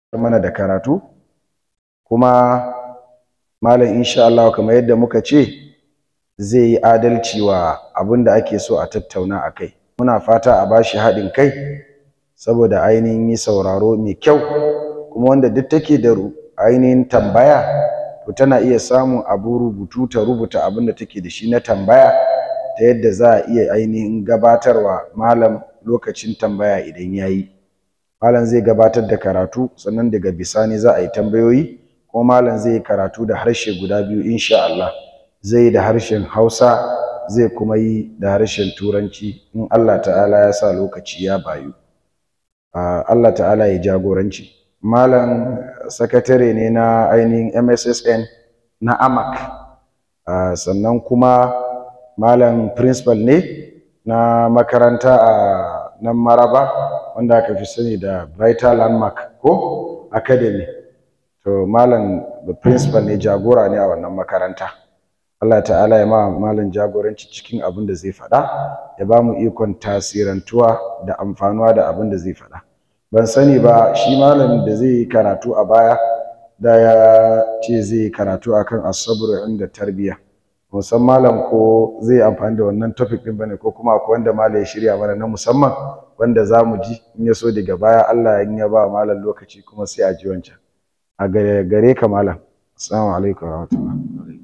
mana da karatu kuma malam insha Allah kamar yadda muka ce zai yi adalci wa abin da ake so a tattauna a kai muna fata a bashi haɗin kai saboda ainihin yi sauraro mai kyau kuma wanda duk take da ainihin tambaya to tana iya samun abu rubutu ta rubuta abin da take da shi na tambaya ta yadda za a iya ainihin gabatarwa malam lokacin tambaya idan ya yi malam zai gabatar da karatu sannan daga bisani za a yi tambayoyi kuma malam zai yi karatu da harshe guda biyu insha Allah zai yi da harshen Hausa zai kuma yi da harshen Turanci in Allah ta'ala ya sa lokaci ya bayu Allah ta'ala ya jagoranci malam sakatare ne na ainihin MSSN na AMAC sannan kuma malam principal ne na makaranta a nan Maraba wanda aka fi sani da Brighter Landmark ko Academy to malam the principal ne jagora ne a wannan makaranta Allah ta'ala ya ma malam jagoranci cikin abin da zai faɗa ya ba mu ikon tasirantuwa da amfanuwa da abin da zai faɗa ban sani ba shi malamin da zai yi karatu a baya da ya ce zai yi karatu akan asabru inda tarbiyya musan malam ko zai amfani da wannan topic din bane ko kuma akwai wanda malam ya shirya mana na musamman wanda za mu ji in ya so daga baya Allah in ya ba malam lokaci kuma sai a ji wancan a gare ka malam assalamu alaikum wa rahmatullah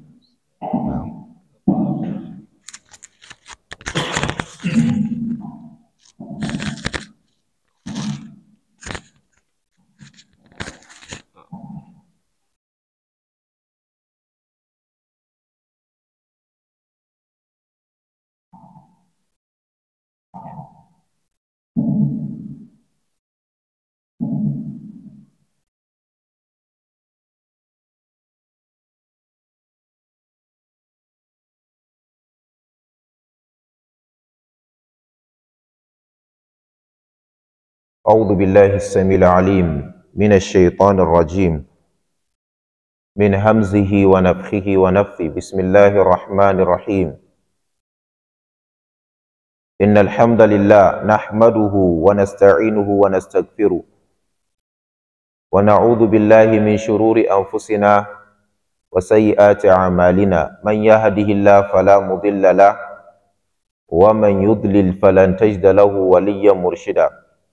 أعوذ بالله السميع العليم من الشيطان الرجيم من همزه ونفخه ونفثه بسم الله الرحمن الرحيم إن الحمد لله نحمده ونستعينه ونستغفره ونعوذ بالله من شرور أنفسنا وسيئات أعمالنا من يهده الله فلا مضل له ومن يضلل فلن تجد له وليا مرشدا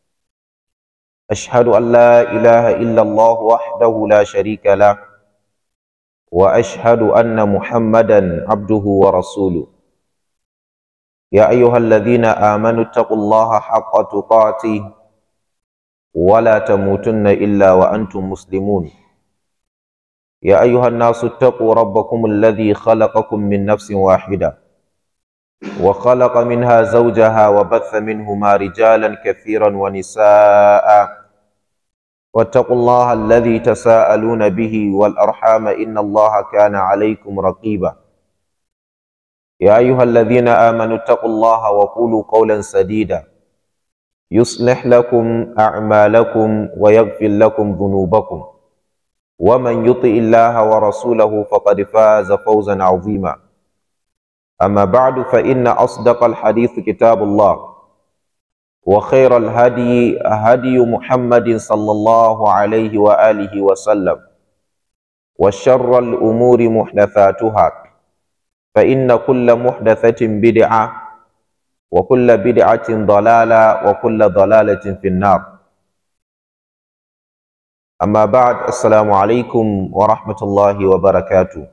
أشهد أن لا إله إلا الله وحده لا شريك له وأشهد أن محمدا عبده ورسوله يا أيها الذين آمنوا اتقوا الله حق تقاته ولا تموتن إلا وأنتم مسلمون يا أيها الناس اتقوا ربكم الذي خلقكم من نفس واحدة وخلق منها زوجها وبث منهما رجالا كثيرا ونساء واتقوا الله الذي تساءلون به والأرحام إن الله كان عليكم رقيبا يا أيها الذين آمنوا اتقوا الله وقولوا قولا سديدا يصلح لكم أعمالكم ويغفر لكم ذنوبكم ومن يطع الله ورسوله فقد فاز فوزا عظيما أما بعد فإن أصدق الحديث كتاب الله وخير الهدي هدي محمد صلى الله عليه وآله وسلم وشر الأمور محدثاتها فإن كل محدثة بدعة وكل بدعة ضلالة وكل ضلالة في النار أما بعد السلام عليكم ورحمة الله وبركاته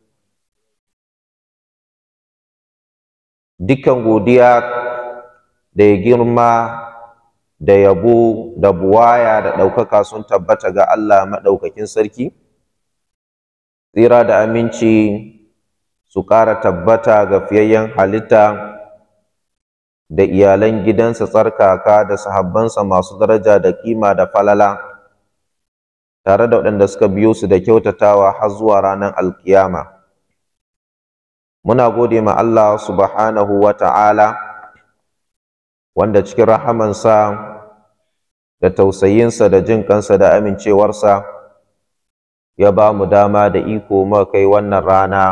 dukkan godiya da ya girma da yabo da buwaya da ɗaukaka sun tabbata ga Allah maɗaukakin sarki tsira da aminci su ƙara tabbata ga fiyayyen halitta da iyalan gidansa tsarkaka da sahabbansa masu daraja da kima da falala tare da waɗanda suka biyo su da kyautatawa har zuwa ranar alkiyama muna gode ma Allah subhanahu wa ta'ala wanda cikin rahamansa da tausayinsa da jin kansa da amincewarsa ya ba mu dama da iko muka kai wannan rana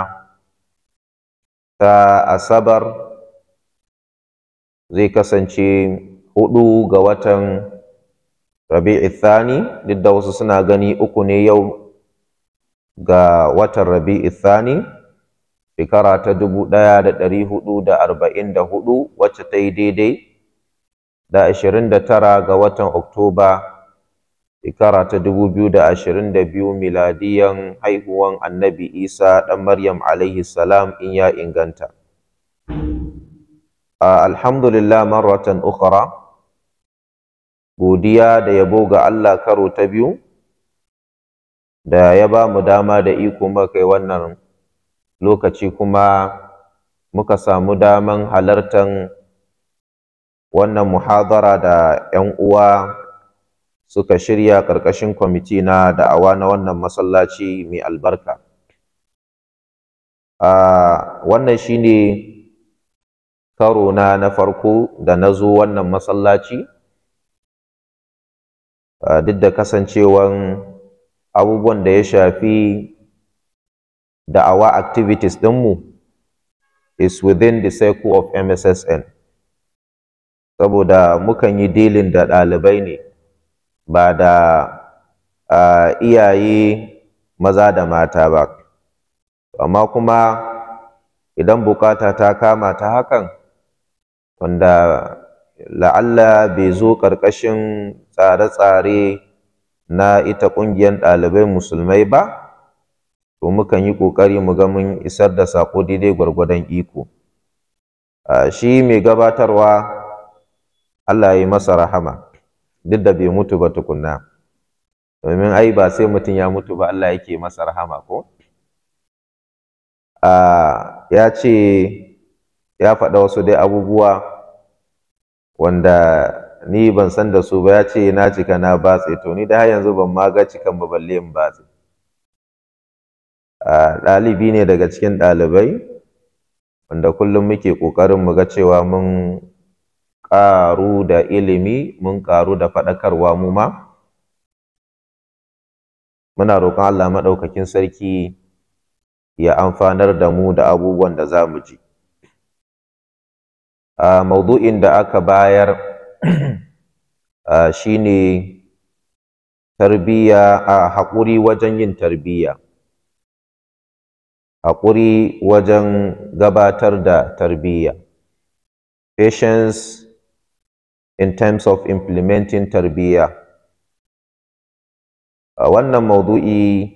ta asabar zai kasance hudu ga watan rabi'i thani duk da wasu suna gani uku ne yau ga watan rabi'i thani shekara ta dubu ɗaya da ɗari hudu da arba'in da hudu wacce ta yi daidai da ashirin da tara ga watan oktoba shekara ta dubu biyu da ashirin da biyu miladiyan haihuwan annabi isa ɗan maryam alaihi salam in ya inganta alhamdulillah marratan ukhra godiya da yabo ga allah karo ta biyu da ya ba mu dama da iko muka kai wannan lokaci kuma muka samu daman halartan wannan muhadara da 'yan uwa suka shirya ƙarƙashin kwamiti na da'awa na wannan masallaci mai albarka wannan shine karo na na farko da na zo wannan masallaci duk da kasancewan abubuwan da ya shafi da'awa activities ɗinmu is within the circle of MSSN saboda mukan yi dealing da ɗalibai ne ba da uh, iyaye maza da mata ba amma kuma idan bukata ta kama ta hakan wanda la'alla bai zo ƙarƙashin tsare-tsare na ita ƙungiyar ɗalibai musulmai ba to mukan yi ƙoƙari mu ga mun isar da saƙo daidai gwargwadon iko shi mai gabatarwa Allah ya yi masa rahama duk da bai mutu ba tukunna domin ai ba sai mutum ya mutu ba Allah yake masa rahama ko ya ce ya faɗa wasu dai abubuwa wanda ni ban san da su ba ya ce na cika na batse to ni da har yanzu ban ma ga cikan ba balle in batse ɗalibi ne daga cikin ɗalibai wanda kullum muke ƙoƙarin mu ga cewa mun ƙaru da ilimi mun ƙaru da faɗakarwa mu ma muna roƙon Allah maɗaukakin sarki ya amfanar da mu da abubuwan da za mu ji a maudu'in da aka bayar shine tarbiyya a haƙuri wajen yin tarbiyya haƙuri wajen gabatar da tarbiyya patience in terms of implementing tarbiyya wannan maudu'i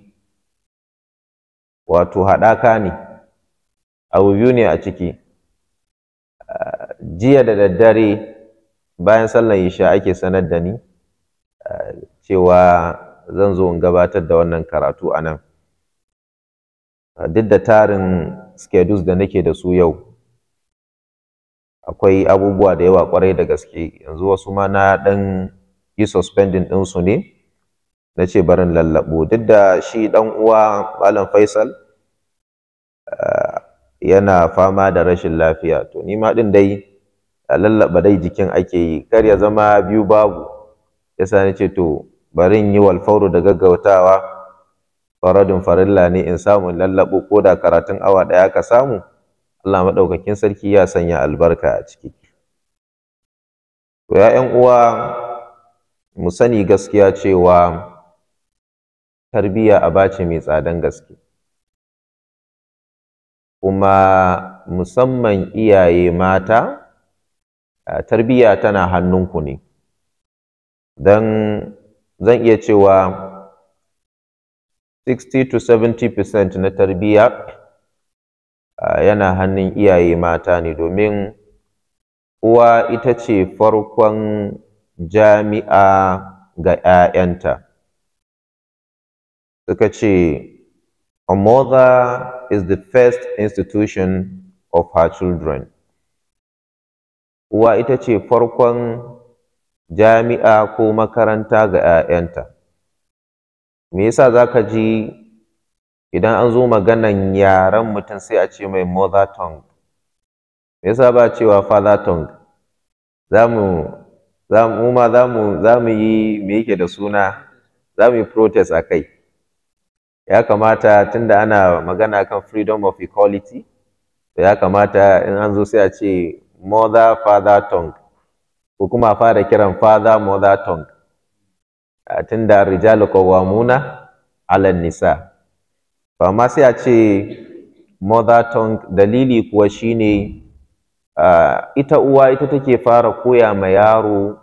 wato haɗaka ne abu biyu ne a ciki jiya da daddare bayan sallar isha ake sanar da ni cewa zan zo in gabatar da wannan karatu a nan duk da tarin schedules da nake da su yau akwai abubuwa da yawa kwarai da gaske yanzu wasu ma na ɗan yi suspending ɗinsu ne na ce barin lallaɓo duk da shi ɗan uwa malam faisal yana fama da rashin lafiya to ni ma ɗin dai lallaɓa dai jikin ake yi kar ya zama biyu babu yasa na ce to barin yi walfauru da gaggautawa faradin farilla ne in samu lallaɓo ko da karatun awa ɗaya ka samu Allah maɗaukakin sarki ya sanya albarka a ciki to ya uwa mu sani gaskiya cewa tarbiyya aba ce mai tsadan gaske kuma musamman iyaye mata tarbiyya tana hannunku ne don zan iya cewa 60 to 70 percent na tarbiyya yana hannun iyaye mata ne domin uwa ita ce farkon jami'a ga 'ya'yanta suka ce a mother is the first institution of her children uwa ita ce farkon jami'a ko makaranta ga 'ya'yanta me yasa zaka ji idan an zo maganan yaren mutum sai a ce mai mother tongue me yasa ba cewa father tongue zamu zamu ma zamu zamu yi me yake da suna zamu yi protest a kai ya kamata tunda ana magana kan freedom of equality ya kamata in an zo sai a ce mother father tongue ko kuma fara kiran father mother tongue tunda rijalu qawwamuna 'ala nisa to amma sai a ce mother tongue dalili kuwa shine uh, ita uwa ita take fara koya ma yaro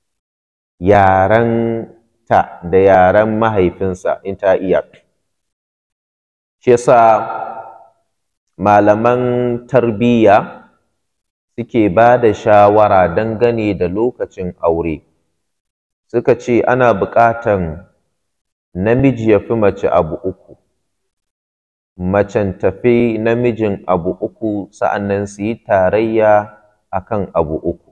yaren ta da yaren mahaifinsa in ta iya shi yasa malaman tarbiyya suke ba da shawara dangane da lokacin aure suka ce ana buƙatan namiji ya fi mace abu uku macen tafi namijin abu uku sa'annan su yi tarayya akan abu uku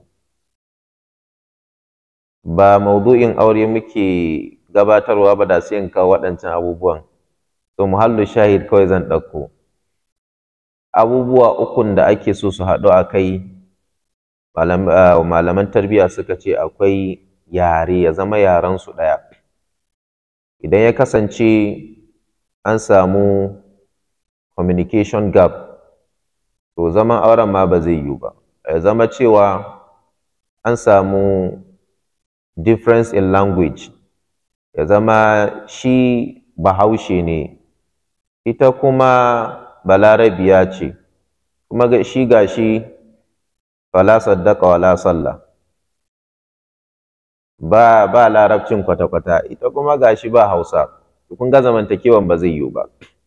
ba maudu'in aure muke gabatarwa ba da sai in kawo waɗancan abubuwan to muhallu shahid kawai zan ɗauko abubuwa ukun da ake so su haɗu a kai malaman tarbiyya suka ce akwai yare ya zama yarensu ɗaya idan ya kasance an samu communication gap to zaman auren ma ba zai yiwu ba ya zama cewa an samu difference in language ya zama shi bahaushe ne ita kuma balarabiya ce kuma shi ga shi fala saddaka wala sallah ba ba larabcin kwata-kwata ita kuma ga shi ba hausa kun ga zamantakewan ba zai yiwu ba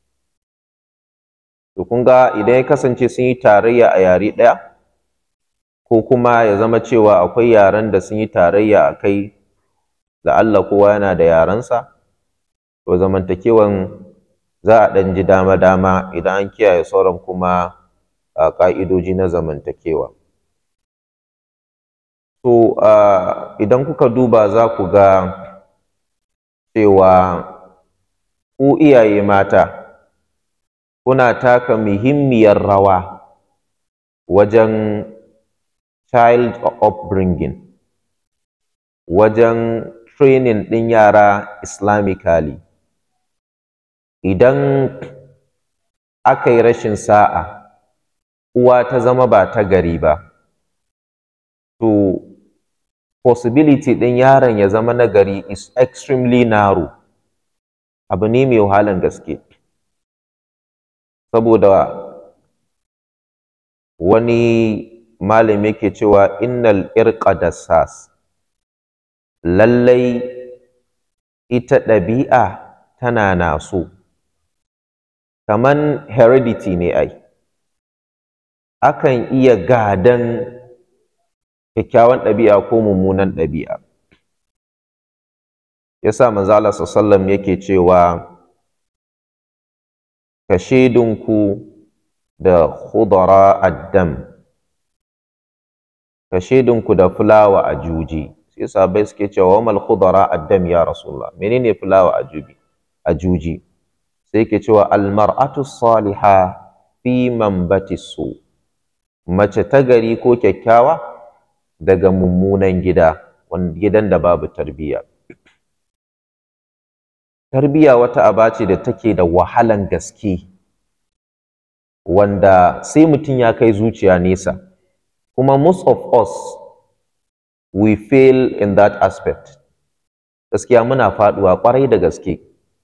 to kun ga idan ya kasance sun yi tarayya a yare ɗaya ko kuma ya zama cewa akwai yaren da sun yi tarayya a kai Allah kowa yana da yarensa to zamantakewan za a ɗan ji dama-dama idan an kiyaye sauran kuma a ƙa'idoji na zamantakewa to idan kuka duba za ku ga cewa ku iyaye mata kuna taka muhimmiyar rawa wajen child upbringing wajen training ɗin yara islamically idan aka yi rashin sa'a uwa ta zama ba ta gari ba to possibility ɗin yaron ya zama na gari is extremely narrow abu ne mai wahalan gaske saboda wani malami yake cewa innal irqa dassas lallai ita ɗabi'a tana naso kaman heredity ne ai akan iya gadan kyakkyawan ɗabi'a ko mummunan ɗabi'a yasa manzo Allah sallallahu yake cewa ka shedunku da khudara addam ka shedunku da fulawa a juji sai sahabbai suke cewa wa mal khudara addam ya rasulullah menene fulawa a juji a juji sai yake cewa al mar'atu salihah fi manbati su mace ta gari ko kyakkyawa daga mummunan gida gidan da babu tarbiyya tarbiyya wata aba ce da take da wahalan gaske wanda sai mutum ya kai zuciya nesa kuma most of us we fail in that aspect gaskiya muna faduwa kwarai da gaske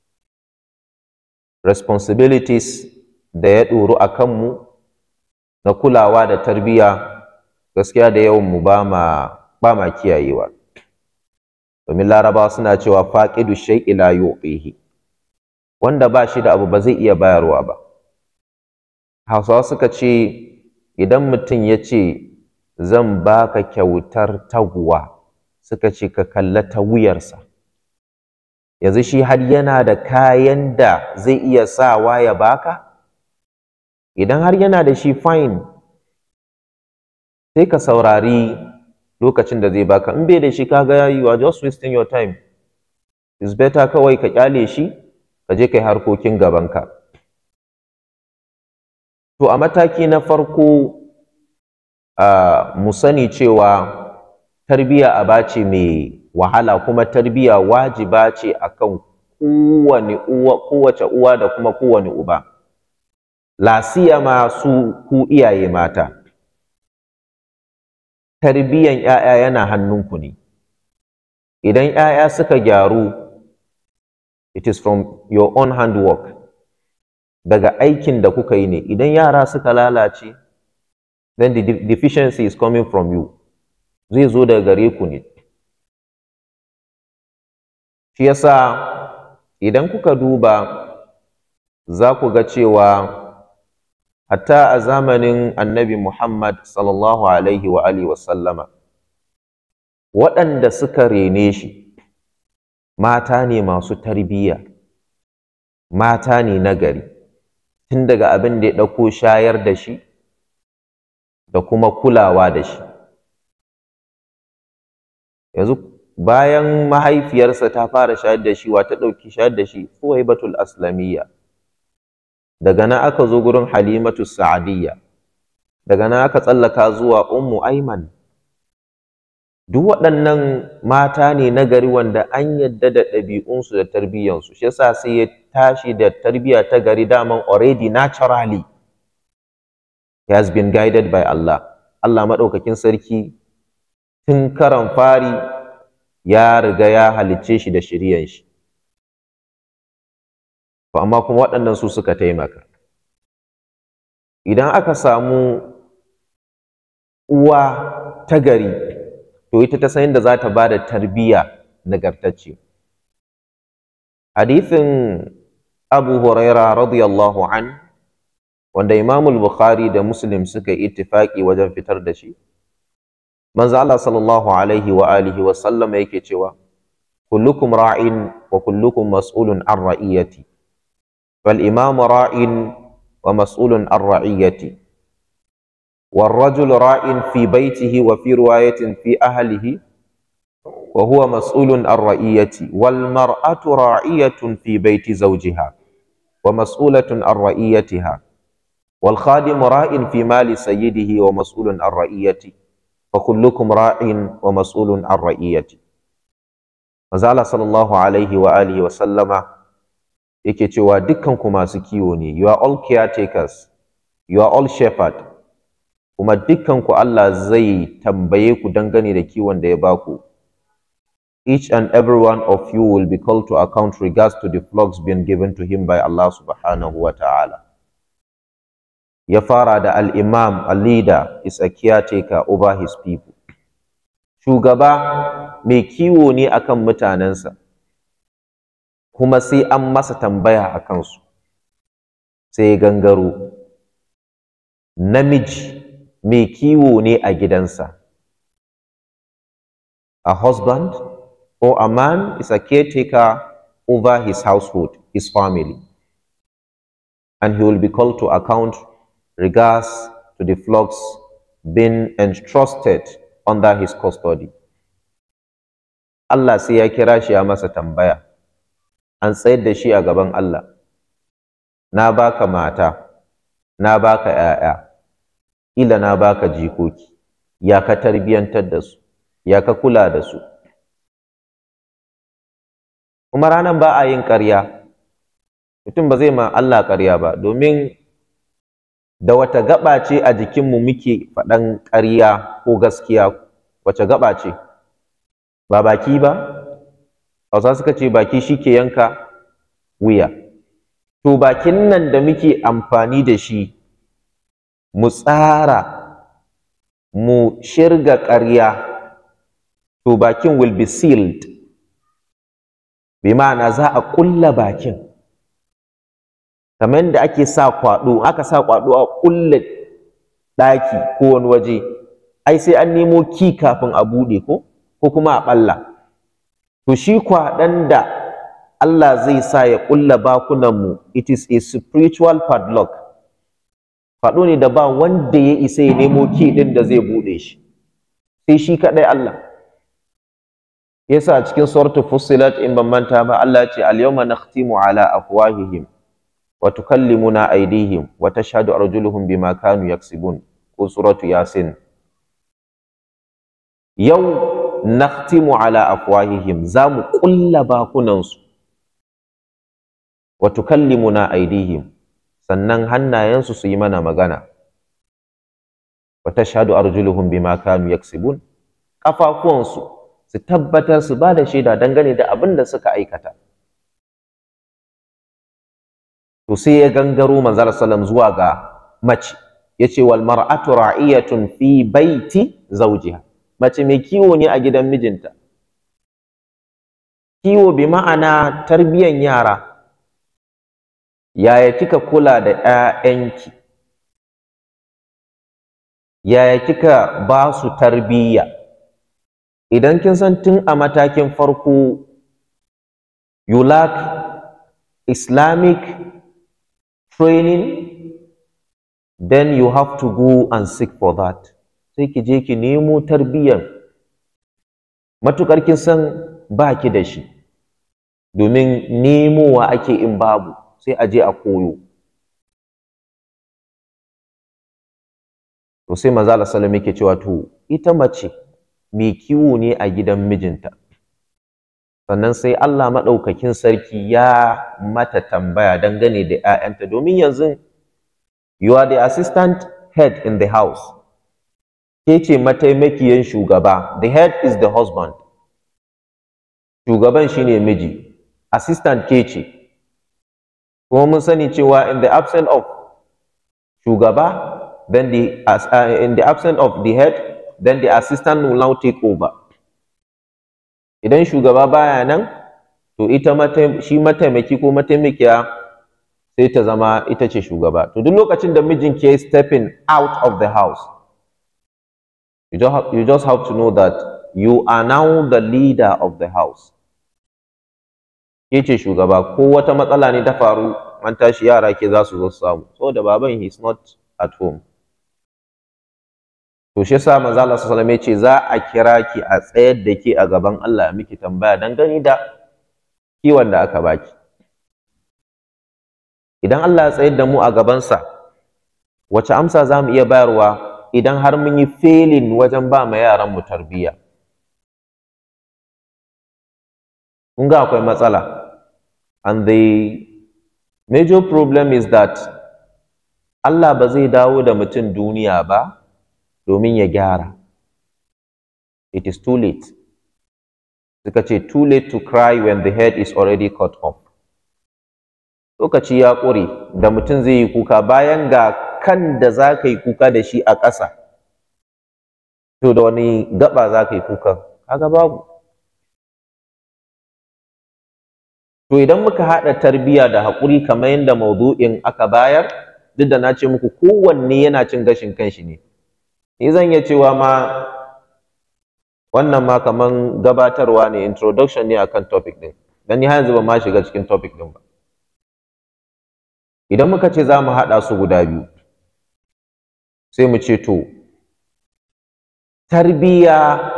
responsibilities da ya ɗoru a kanmu na kulawa da tarbiyya gaskiya da yawan mu ba ma ba ma kiyayewa domin larabawa suna cewa faqidu shay'i la yu'tihi wanda ba shi da abu ba zai iya bayarwa ba hausawa suka ce idan mutum ya ce zan baka kyautar taguwa suka ce ka kalla ta wuyarsa yanzu shi har yana da kayan da zai iya sawa ya baka idan har yana da shi fine sai ka saurari lokacin da zai baka in bai da shi kaga you are just wasting your time it's better kawai ka kyale shi ka je kai harkokin gabanka to a mataki na farko uh, mu sani cewa tarbiya aba ce mai wahala kuma tarbiya wajiba ce akan kowane uwa kowace uwa da kuma kowane uba lasiyama su ku iyaye mata tarbiyan ‘ya'ya yana hannunku ne idan 'ya'ya suka gyaru it is from your own handwork daga aikin da kuka yi ne idan yara suka lalace then the deficiency is coming from you zai zo daga gare ku ne shi yasa idan kuka duba za ku ga cewa hatta a zamanin annabi Muhammad sallallahu alaihi wa alihi wa sallama waɗanda suka rene shi mata ne masu tarbiyya mata ne nagari tun daga abin da ya ɗauko shayar da shi da kuma kulawa da shi yanzu bayan mahaifiyarsa ta fara shayar da shi wa ta ɗauki shayar da shi Suwaibatul Aslamiyya daga nan aka zo gurin Halimatu Sa'adiyya daga nan aka tsallaka zuwa Ummu Aiman duk waɗannan mata ne na gari wanda an yadda da ɗabi'unsu da tarbiyyansu shi yasa sai ya tashi da tarbiyya ta gari daman already naturally he has been guided by Allah Allah maɗaukakin sarki tun karan fari ya riga ya halicce shi da shiryan shi to amma kuma waɗannan su suka taimaka idan aka samu uwa ta gari to ita ta san yadda za ta ba da tarbiyya nagartacce hadithin abu huraira radiyallahu an wanda imamul bukhari da muslim suka yi ittifaqi wajen fitar da shi manzo Allah sallallahu alaihi wa alihi wa sallama yake cewa kullukum ra'in wa kullukum mas'ulun an ra'iyati fal imam ra'in wa mas'ulun an ra'iyati والرجل راء في بيته وفي رواية في أهله وهو مسؤول عن رعيته والمرأة راعية في بيت زوجها ومسؤولة عن رعيتها والخادم راء في مال سيده ومسؤول عن رعيته فكلكم راع ومسؤول عن رعيته Mazala sallallahu alaihi wa alihi wa sallama yake cewa dukkanku masu kiwo ne you are all caretakers you are all shepherd kuma dukkanku Allah zai tambaye ku dangane da kiwon da ya baku each and every one of you will be called to account regards to the flocks being given to him by Allah subhanahu wa ta'ala ya fara da al-imam a leader is a caretaker over his people shugaba mai kiwo ne akan mutanensa kuma sai an masa tambaya a kansu sai ya gangaro namiji mai kiwo ne a gidansa a husband or a man is a caretaker over his household his family and he will be called to account regards to the flocks being entrusted under his custody Allah sai ya kira shi ya masa tambaya an tsayar da shi a gaban Allah na baka mata na baka ‘ya'ya ila na baka jikoki ya ka tarbiyantar da su ya ka kula da su kuma ranar ba a yin ƙarya mutum ba zai ma Allah ƙarya ba domin da wata gaba ce a jikinmu muke faɗan ƙarya ko gaskiya wace gaba ce ba baki ba hausa suka ce baki shi ke yanka wuya to bakin nan da muke amfani da shi mu tsara mu shirga ƙarya to bakin will be sealed bi ma'ana za a ƙulla bakin kamar da ake sa kwaɗo aka sa kwaɗo a ƙulle ɗaki ko wani waje ai sai an nemo ki kafin a buɗe ko ko kuma a ɓalla to shi kwaɗon da Allah zai sa ya ƙulla bakunanmu it is a spiritual padlock faɗo ne da ba wanda ya isa ya nemo ki ɗin da zai buɗe shi sai shi kaɗai Allah yasa a cikin suratul fussilat in ban manta ba Allah ya ce al-yawma nakhtimu ala afwahihim wa tukallimuna aydihim wa tashhadu arjuluhum bima kanu yaksibun ko suratu yasin yau nakhtimu ala afwahihim za mu ƙulla bakunansu wa tukallimuna aydihim sannan hannayensu su yi mana magana wa tashhadu arjuluhum bima kanu yaksibun kafafuwansu su tabbatar su ba da shaida dangane da abin da suka aikata to sai ya gangaro manzal sallam zuwa ga mace yace wal mar'atu ra'iyatun fi baiti zawjiha mace mai kiwo ne a gidan mijinta kiwo bi ma'ana tarbiyan yara yaya kika kula da 'ya'yanki yaya kika ba su tarbiyya idan kin san tun a matakin farko you lack islamic training then you have to go and seek for that sai ki je ki nemo tarbiyyan matukar kin san ba ki da shi domin nemowa ake in babu sai a je a koyo to sai manzo Allah sallallahu yake cewa to ita mace mai kiwo ne a gidan mijinta sannan sai Allah maɗaukakin sarki ya mata tambaya dangane da ‘ya'yanta domin yanzu you are the assistant head in the house ke ce mataimakiyan shugaba the head is the husband shugaban shine miji assistant ke ce kuma mun sani cewa in the absence of shugaba then the uh, in the absence of the head then the assistant will now take over idan shugaba baya nan to ita shi mataimaki ko mataimakiya sai ta zama ita ce shugaba to duk lokacin da mijin ke stepping out of the house you just, have, you just have to know that you are now the leader of the house ke ce shugaba ko wata matsala ne ta faru an tashi yara ke za su zo su samu saboda baban he is not at home to shi yasa manzo Allah sallallahu alaihi ce za a kira ki a tsayar da ke a gaban Allah ya miki tambaya dan gani da kiwon da aka baki idan Allah ya tsayar da mu a gabansa wace amsa za mu iya bayarwa idan har mun yi failing wajen ba ma yaran mu tarbiyya kun ga akwai matsala and the major problem is that Allah ba zai dawo da mutum duniya ba domin ya gyara it is too late suka ce too late to cry when the head is already cut off lokaci ya ƙure da mutum zai yi kuka bayan ga kan da za ka yi kuka da shi a ƙasa to da wani gaba za ka yi kuka kaga babu to idan muka haɗa tarbiyya da haƙuri kamar yadda maudu'in aka bayar duk da na ce muku kowanne yana cin gashin kanshi ne ni zan iya cewa ma wannan ma kaman gabatarwa ne introduction ne akan topic din dan ni har yanzu ban ma shiga cikin topic din ba idan muka ce za mu haɗa su guda biyu sai mu ce to tarbiyya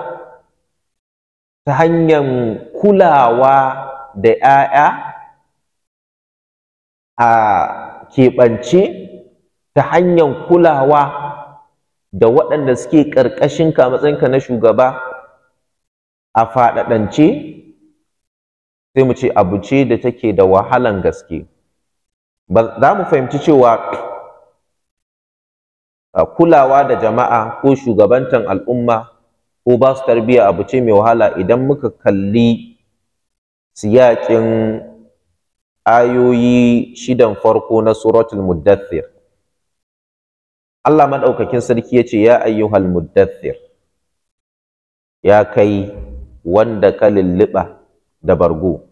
ta hanyar kulawa da 'ya'ya a keɓance ta hanyar kulawa da waɗanda suke ƙarƙashinka matsayinka na shugaba a faɗaɗance sai mu ce abu ce da take da wahalan gaske za mu fahimci cewa kulawa da jama'a ko shugabantan al'umma ko ba su tarbiyya abu ce mai wahala idan muka kalli siyaƙin ayoyi shidan farko na suratul muddathir Allah maɗaukakin sarki ya ce ya ayyuhal muddathir ya kai wanda ka lulluɓa da bargo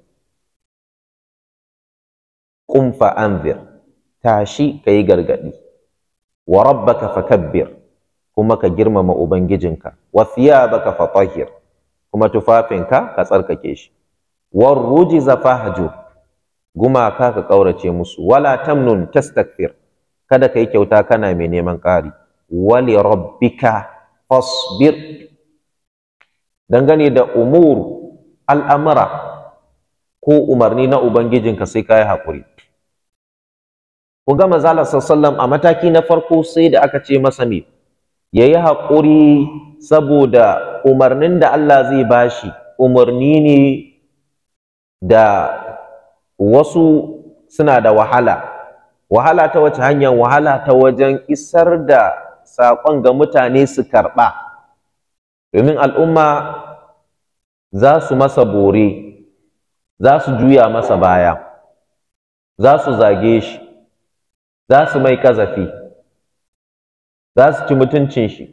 qum fa anzir tashi kayi gargadi wa rabbaka fakabbir kuma ka girmama ubangijinka wa thiyabaka fatahhir kuma tufafinka ka tsarkake shi war rujiza fahjur gumaka ka kaurace musu wala tamnun tastakthir kada kai kyauta kana mai neman ƙari wali rabbika fasbir dangane da umur al'amura ko umarni na ubangijinka sai ka yi haƙuri ku ga manzala sallallahu a mataki na farko sai da aka ce masa me yayi haƙuri saboda umarnin da Allah zai bashi umarni ne da wasu suna da wahala wahala ta wace hanyar wahala ta wajen isar da saƙon ga mutane su karɓa domin al'umma za su masa bore za su juya masa baya za su zage shi za su mai kazafi za su ci mutuncin shi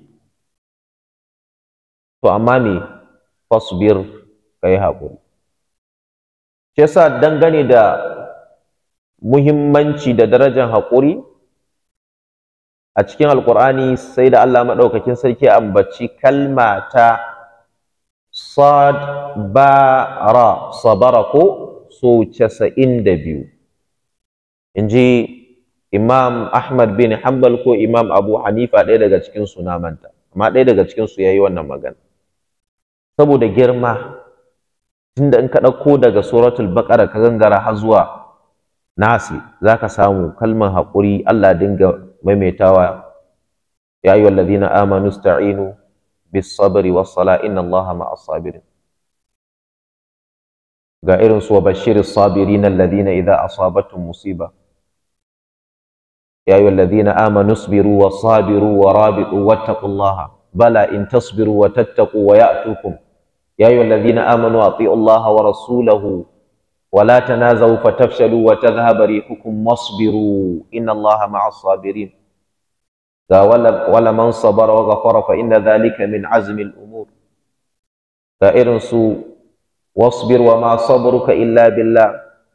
to amma me fasbir kai haƙuri shi yasa dangane da muhimmanci da darajar haƙuri a cikin alƙur'ani sai da Allah maɗaukakin sarki ambaci kalma ta sad ba ra sabara ko so casa'in da biyu in ji imam ahmad bin hanbal ko imam abu hanifa ɗaya daga cikin su na manta amma ɗaya daga cikin su ya yi wannan magana saboda girma tunda in ka ɗauko daga suratul baqara ka gangara har zuwa nasi za ka samu kalmar haƙuri allah dinga maimaitawa ya ayyuhal ladina amanu sta'inu bis sabri was sala inna allaha ma'as sabirin ga irin su wa bashiris sabirin alladhina idza asabatuhum musiba يا أيها الذين آمنوا اصبروا وصابروا ورابطوا واتقوا الله بلى إن تصبروا وتتقوا ويأتوكم يا أيها الذين آمنوا أطيعوا الله ورسوله ولا تنازعوا فتفشلوا وتذهب ريحكم واصبروا إن الله مع الصابرين ولمن صبر وغفر فإن ذلك من عزم الأمور فإرنسوا واصبر وما صبرك إلا بالله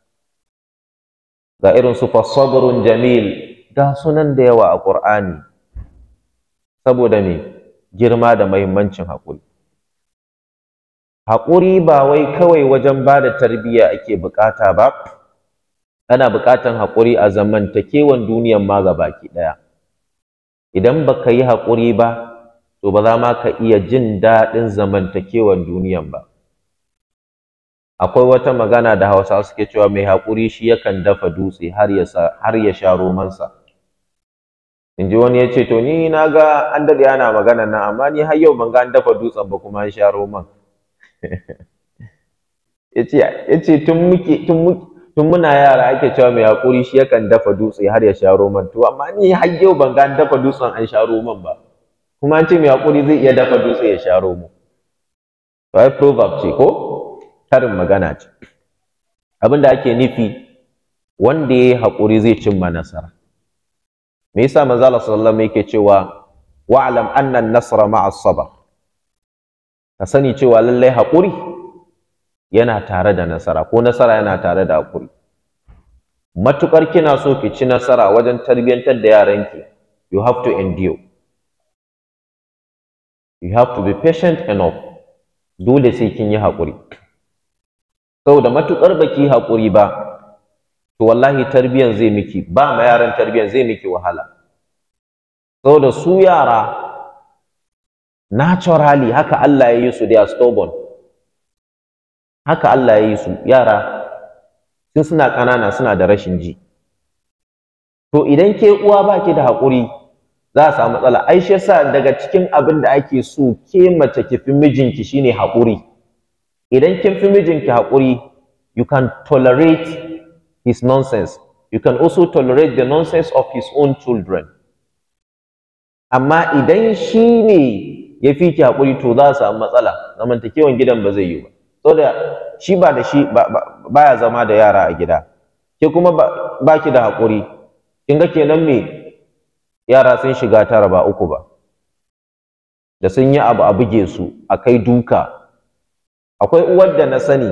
فإرنسوا فصبر جميل ga sunan da yawa a ƙur'ani saboda me girma da mahimmancin haƙuri haƙuri ba wai kawai wajen ba da tarbiyya ake buƙata ba ana buƙatan haƙuri a zamantakewan duniyan ma baki ɗaya idan baka yi haƙuri ba to ba za ma ka iya jin daɗin zamantakewan duniyan ba akwai wata magana da hausa suke cewa mai haƙuri shi yakan dafa dutse har ya sha romansa in ji wani ya ce to ni na ga an daɗe ana magana nan amma ni har yau ban ga an dafa dutsen ba kuma an sha roman ya ce tun muna yara ake cewa mai haƙuri shi yakan dafa dutse har ya sha roman to amma ni har yau ban ga an dafa dutsen an sha roman ba kuma an ce mai haƙuri zai iya dafa dutse ya sha romo to ai proverb ce ko karin magana ce abin da ake nufi wanda ya yi haƙuri zai cimma nasara me yasa manzo Allah sallallahu alaihi yake cewa wa'lam anna an-nasra ma'a as-sabr ka sani cewa lallai haƙuri yana tare da nasara ko nasara yana tare da haƙuri matukar kina so ki ci nasara wajen tarbiyyantar da yaranki you have to endure you have to be patient enough dole sai kin yi haƙuri saboda matukar baki haƙuri ba to wallahi tarbiyan zai miki ba ma yaran tarbiyan zai miki wahala saboda su yara naturally haka Allah ya yi su they are stubborn haka Allah ya yi su yara sun suna ƙanana suna da rashin ji to idan ke uwa ba ki da haƙuri za a samu matsala ai shi yasa daga cikin abin da ake so ke mace ki fi mijinki shine haƙuri idan kin fi mijinki haƙuri you can tolerate his nonsense you can also tolerate the nonsense of his own children amma idan shi ne ya fi ki haƙuri to za a samu matsala zamantakewan gidan ba zai yi ba saboda shi ba da shi baya zama da yara a gida ke kuma ba ki da haƙuri kin ga kenan me yara sun shiga tara ba uku ba da sun yi abu a buge su a kai duka akwai uwar da na sani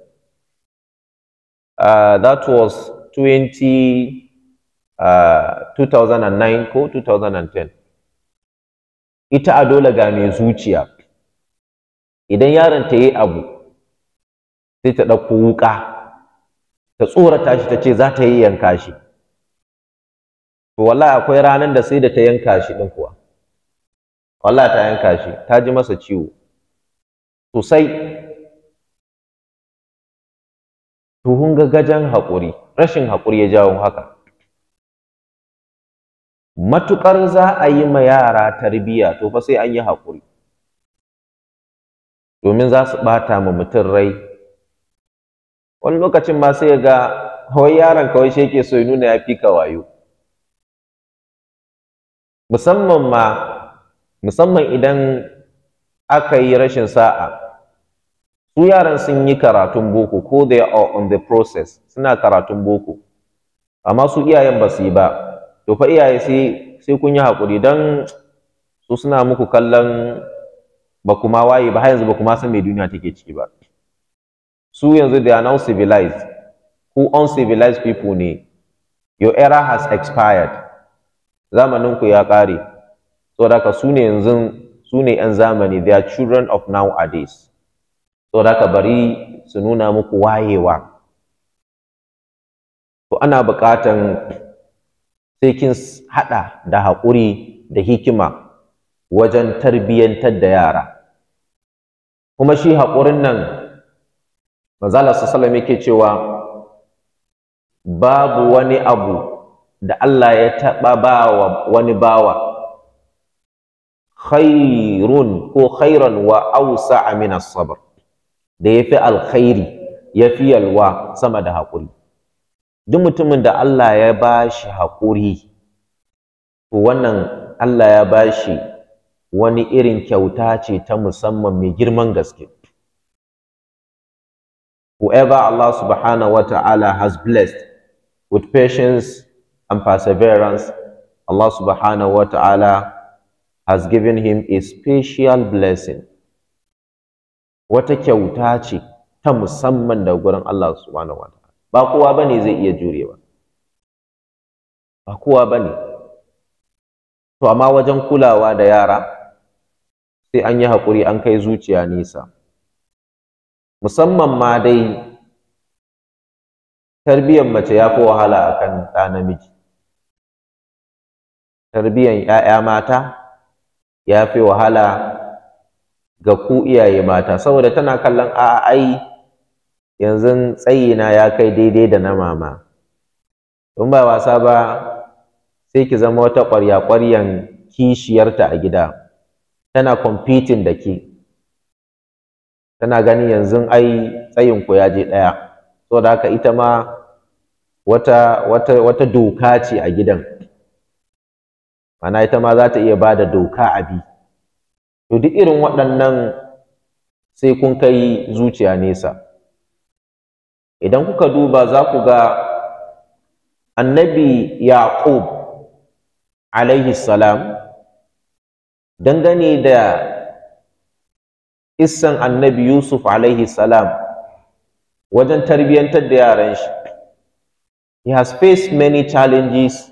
uh, that was 20 uh, 2009 ko 2010 ita a dole ga mai zuciya idan yaron ta yi abu sai ta ɗauko wuƙa ta tsorata shi ta ce za ta yi yanka shi to wallahi akwai ranar da sai da ta yanka shi ɗin kuwa wallahi ta yanka shi ta ji masa ciwo sosai to kun ga gajen haƙuri rashin haƙuri ya jawo haka matuƙar za a yi ma yara tarbiyya to fa sai an yi haƙuri domin za su ɓata ma mutum rai wani lokacin ma sai ga wai yaron kawai shi yake so ya nuna ya fi ka wayo musamman ma musamman idan aka yi rashin sa'a su yaran sun yi karatun boko ko they are on the process suna karatun boko amma su iyayen ba su yi ba to fa iyaye sai sai kun yi haƙuri don su suna muku kallon ba kuma waye ba har yanzu ba kuma san me duniya take ciki ba su yanzu they are now civilized ku uncivilized people ne your era has expired zamanin ku ya ƙare saboda haka su ne yanzu su ne 'yan zamani they are children of nowadays saboda haka bari su nuna muku wayewa to ana buƙatan sai kin haɗa da haƙuri da hikima wajen tarbiyyantar da yara kuma shi haƙurin nan manzala sallallahu yake cewa babu wani abu da Allah ya taɓa bawa wani bawa khairun ko khairan wa ausa min sabr da yafi alkhairi yafi yalwa sama da haƙuri duk mutumin da Allah ya bashi haƙuri to wannan Allah ya bashi wani irin kyauta ce ta musamman mai girman gaske whoever Allah subhanahu wa ta'ala has blessed with patience and perseverance Allah subhanahu wa ta'ala has given him a special blessing wata kyauta ce ta musamman daga gurin Allah subhanahu wa ta'ala ba kowa bane zai iya jurewa ba kowa bane to amma wajen kulawa da yara sai an yi haƙuri an kai zuciya nisa musamman ma dai tarbiyyar mace ya fi wahala akan ɗa namiji tarbiyyar ‘ya'ya mata ya fi wahala ga ku iyaye mata saboda tana kallon a ai yanzu tsayina ya kai daidai da na mama in ba wasa ba sai ki zama wata ƙwarya-ƙwaryan kishiyarta a gida tana competing da ke tana ganin yanzu ai tsayinku ya je ɗaya saboda haka ita ma wata, wata, wata doka ce a gidan mana ita ma za ta iya ba da doka a bi to duk irin waɗannan sai kun kai zuciya nesa idan kuka duba za ku ga annabi yaqub alaihi salam dangane da issan annabi yusuf alaihi salam wajen tarbiyyantar da yaran shi he has faced many challenges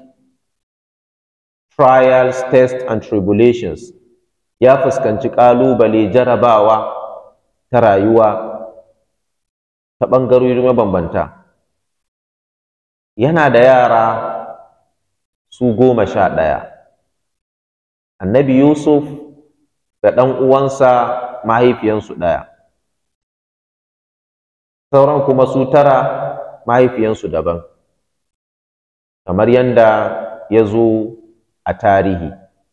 trials tests and tribulations ya fuskanci ƙalubale jarabawa ta rayuwa ta ɓangarori mabambanta yana da yara su goma sha ɗaya annabi yusuf da ɗan uwansa mahaifiyansu ɗaya sauran kuma su tara mahaifiyansu daban kamar yadda ya zo a tarihi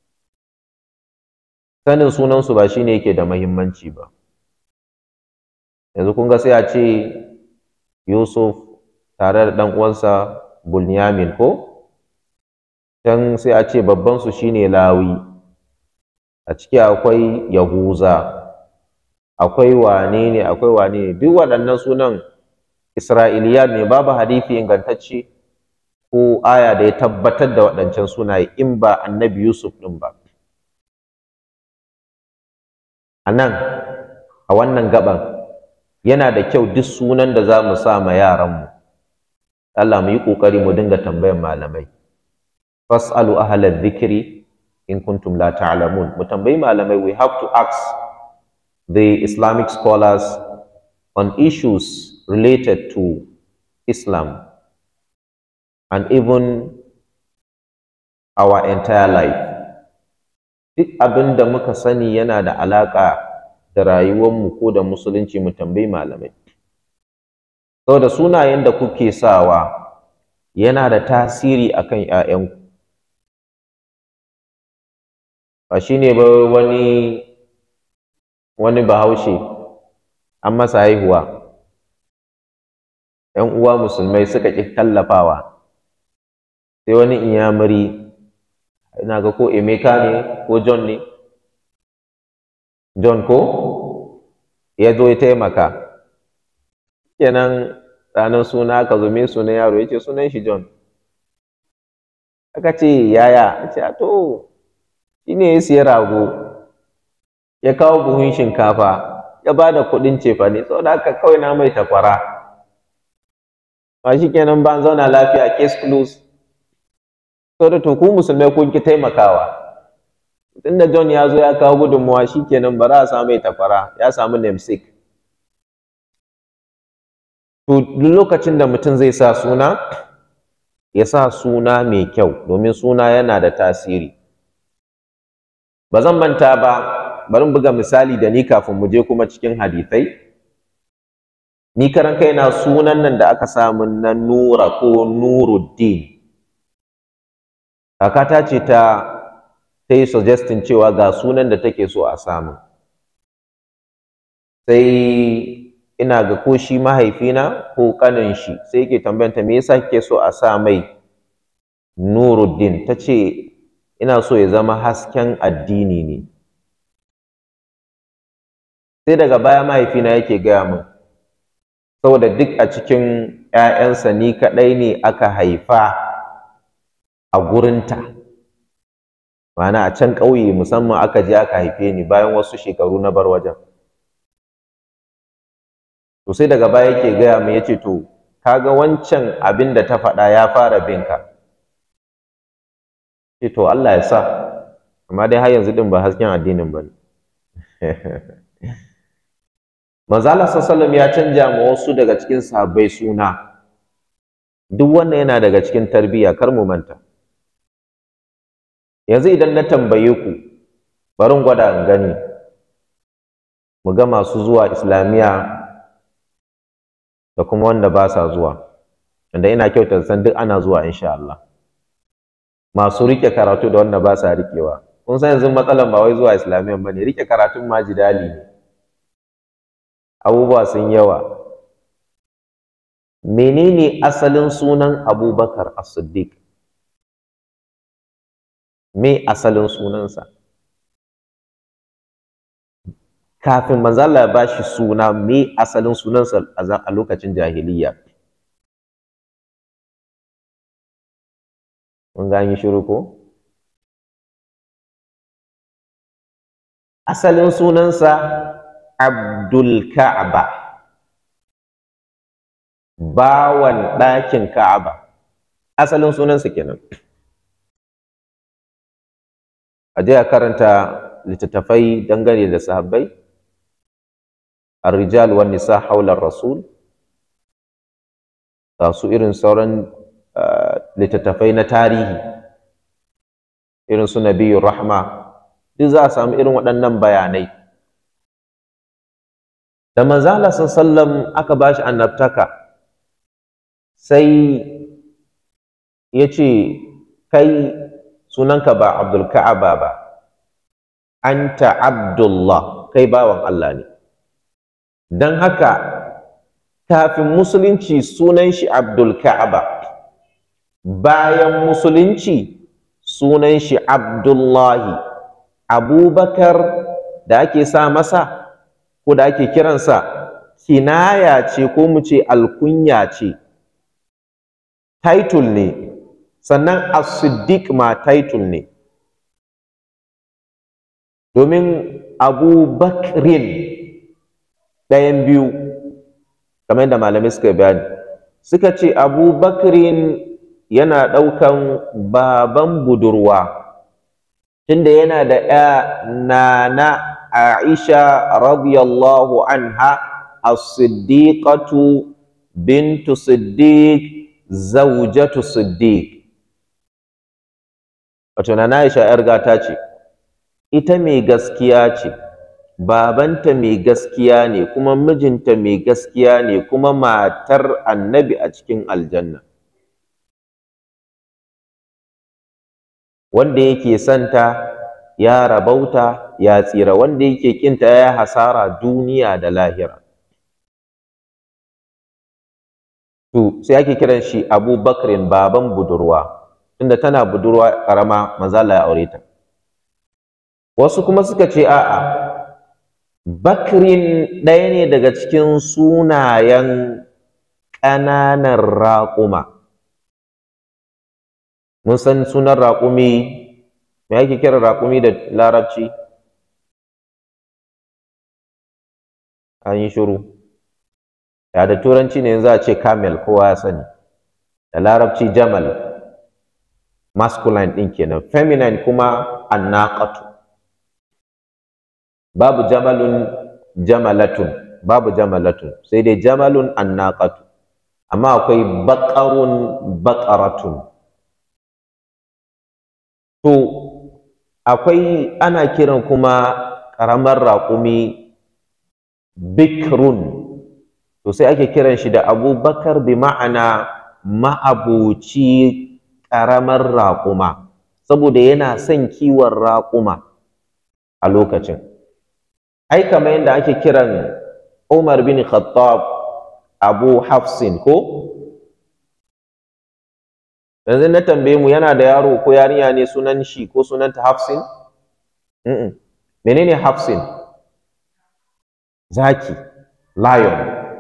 sanin sunansu ba shine yake da mahimmanci ba yanzu kun ga sai a ce yusuf tare da ɗan uwansa bunyamin ko can sai a ce babbansu shine lawi a ciki akwai yahuza akwai wane ne akwai wane ne duk waɗannan sunan isra'iliya ne babu hadisi ingantacce ko aya da ya tabbatar da waɗancan sunaye in ba annabi yusuf ɗin ba a nan a wannan gaban yana da kyau duk sunan da za mu sa ma yaranmu Allah mu yi ƙoƙari mu dinga tambayan malamai fas'alu ahlal dhikri in kuntum la ta'lamun mu tambayi malamai we have to ask the islamic scholars on issues related to islam and even our entire life duk abin da muka sani yana da alaƙa da rayuwarmu ko da musulunci mu tambayi malamai saboda sunayen da kuke sawa yana da tasiri akan 'ya'yanku ba shi ne ba wani wani bahaushe an masa haihuwa ‘yan uwa musulmai suka ƙi tallafawa sai wani inyamuri ina ga ko emeka ne ko john ne john ko ya zo ya taimaka kenan ranar suna aka zo me sunan yaro ya ce sunan shi John aka ce yaya a ce to shi ne ya siya rago ya kawo buhun shinkafa ya ba da kuɗin cefane saboda haka kawai na mai takwara ba shi kenan ba zauna lafiya case close saboda to ku musulmai kun ki taimakawa tunda John ya zo ya kawo gudunmawa shi kenan ba za a samu mai takwara ya samu namesake to duk lokacin da mutum zai sa suna ya sa suna mai kyau domin suna yana da tasiri ba zan manta ba bari buga misali da ni kafin mu je kuma cikin hadithai ni karan kaina sunan nan da aka samu na nura ko nuruddin kakata ce ta ta yi suggestin cewa ga sunan da take so a samu sai ina ga ko shi mahaifina ko kanin shi sai yake tambayanta me yasa kike so a sa mai nuruddin ta ce ina so ya zama hasken addini ne sai daga baya mahaifina yake gaya min saboda duk a cikin ‘ya'yansa ni kaɗai ne aka haifa a gurinta ma'ana a can ƙauye musamman aka je aka haife ni bayan wasu shekaru na bar wajen to sai daga baya yake gaya min yace to kaga wancan abin da ta faɗa ya fara binka ce to Allah ya sa amma dai har yanzu din ba hasken addinin ba ne Manzala sallallahu ya canja ma wasu daga cikin sahabbai suna duk wannan yana daga cikin tarbiyya kar mu manta yanzu idan na tambaye ku bari gwada in gani mu ga masu zuwa islamiya da kuma wanda ba sa zuwa wanda ina kyauta san duk ana zuwa insha Allah masu rike karatu da wanda ba sa rikewa kun san yanzu matsalan ba wai zuwa islamiyan bane rike karatun ma jidali ne abubuwa sun yawa menene asalin sunan abubakar as-siddiq me asalin sunansa kafin manzo Allah ya bashi suna me asalin sunansa a lokacin jahiliya mun ga yi shiru ko asalin sunansa Abdul Ka'aba bawan ɗakin Ka'aba asalin sunansa kenan a je a karanta littattafai dangane da sahabbai ar-rijal wan nisa haular rasul ga su irin sauran littattafai na tarihi irin su nabiyur rahma duk za a samu irin waɗannan bayanai da manzala sallam aka ba shi annabtaka sai ya ce kai sunanka ba abdul ka'aba ba anta abdullah kai bawan Allah ne don haka kafin musulunci sunan shi abdul ka'aba bayan musulunci sunan shi abdullahi abubakar da ake sa masa ko da ake kiransa kinaya ce ko mu ce alkunya ce title ne sannan as-siddiq ma title ne domin abu bakrin ɗayan biyu kamar yadda malamai suka bayani suka ce abu bakrin yana ɗaukan baban budurwa tunda yana da ya nana aisha radiyallahu anha as-siddiqatu bintu siddiq zawjatu siddiq wato nana aisha yar gata ce ita mai gaskiya ce babanta mai gaskiya ne kuma mijinta mai gaskiya ne kuma matar annabi a cikin aljanna wanda yake santa ya rabauta ya tsira wanda yake kinta ya hasara duniya da lahira to sai ake kiran shi abubakrin baban budurwa tunda tana budurwa karama manzala ya aure ta wasu kuma suka ce a'a bakrin ɗaya ne daga cikin sunayen ƙananan raƙuma mun san sunan raƙumi me ake kira raƙumi da larabci an yi shiru ya da turanci ne yanzu a ce camel kowa ya sani da larabci jamal masculine ɗin kenan feminine kuma annaqatu babu jamalun jamalatun babu jamalatun sai dai jamalun annaqatu amma akwai baqarun baqaratun to akwai ana kiran kuma ƙaramar raƙumi bikrun to sai ake kiran shi da abubakar bi ma'ana ma'abuci ƙaramar raƙuma saboda yana son kiwon raƙuma a lokacin ai kamar yadda ake kiran umar bin khattab abu hafsin ko yanzu na tambaye mu yana da yaro ko yarinya ne sunan shi ko sunanta hafsin menene hafsin zaki lion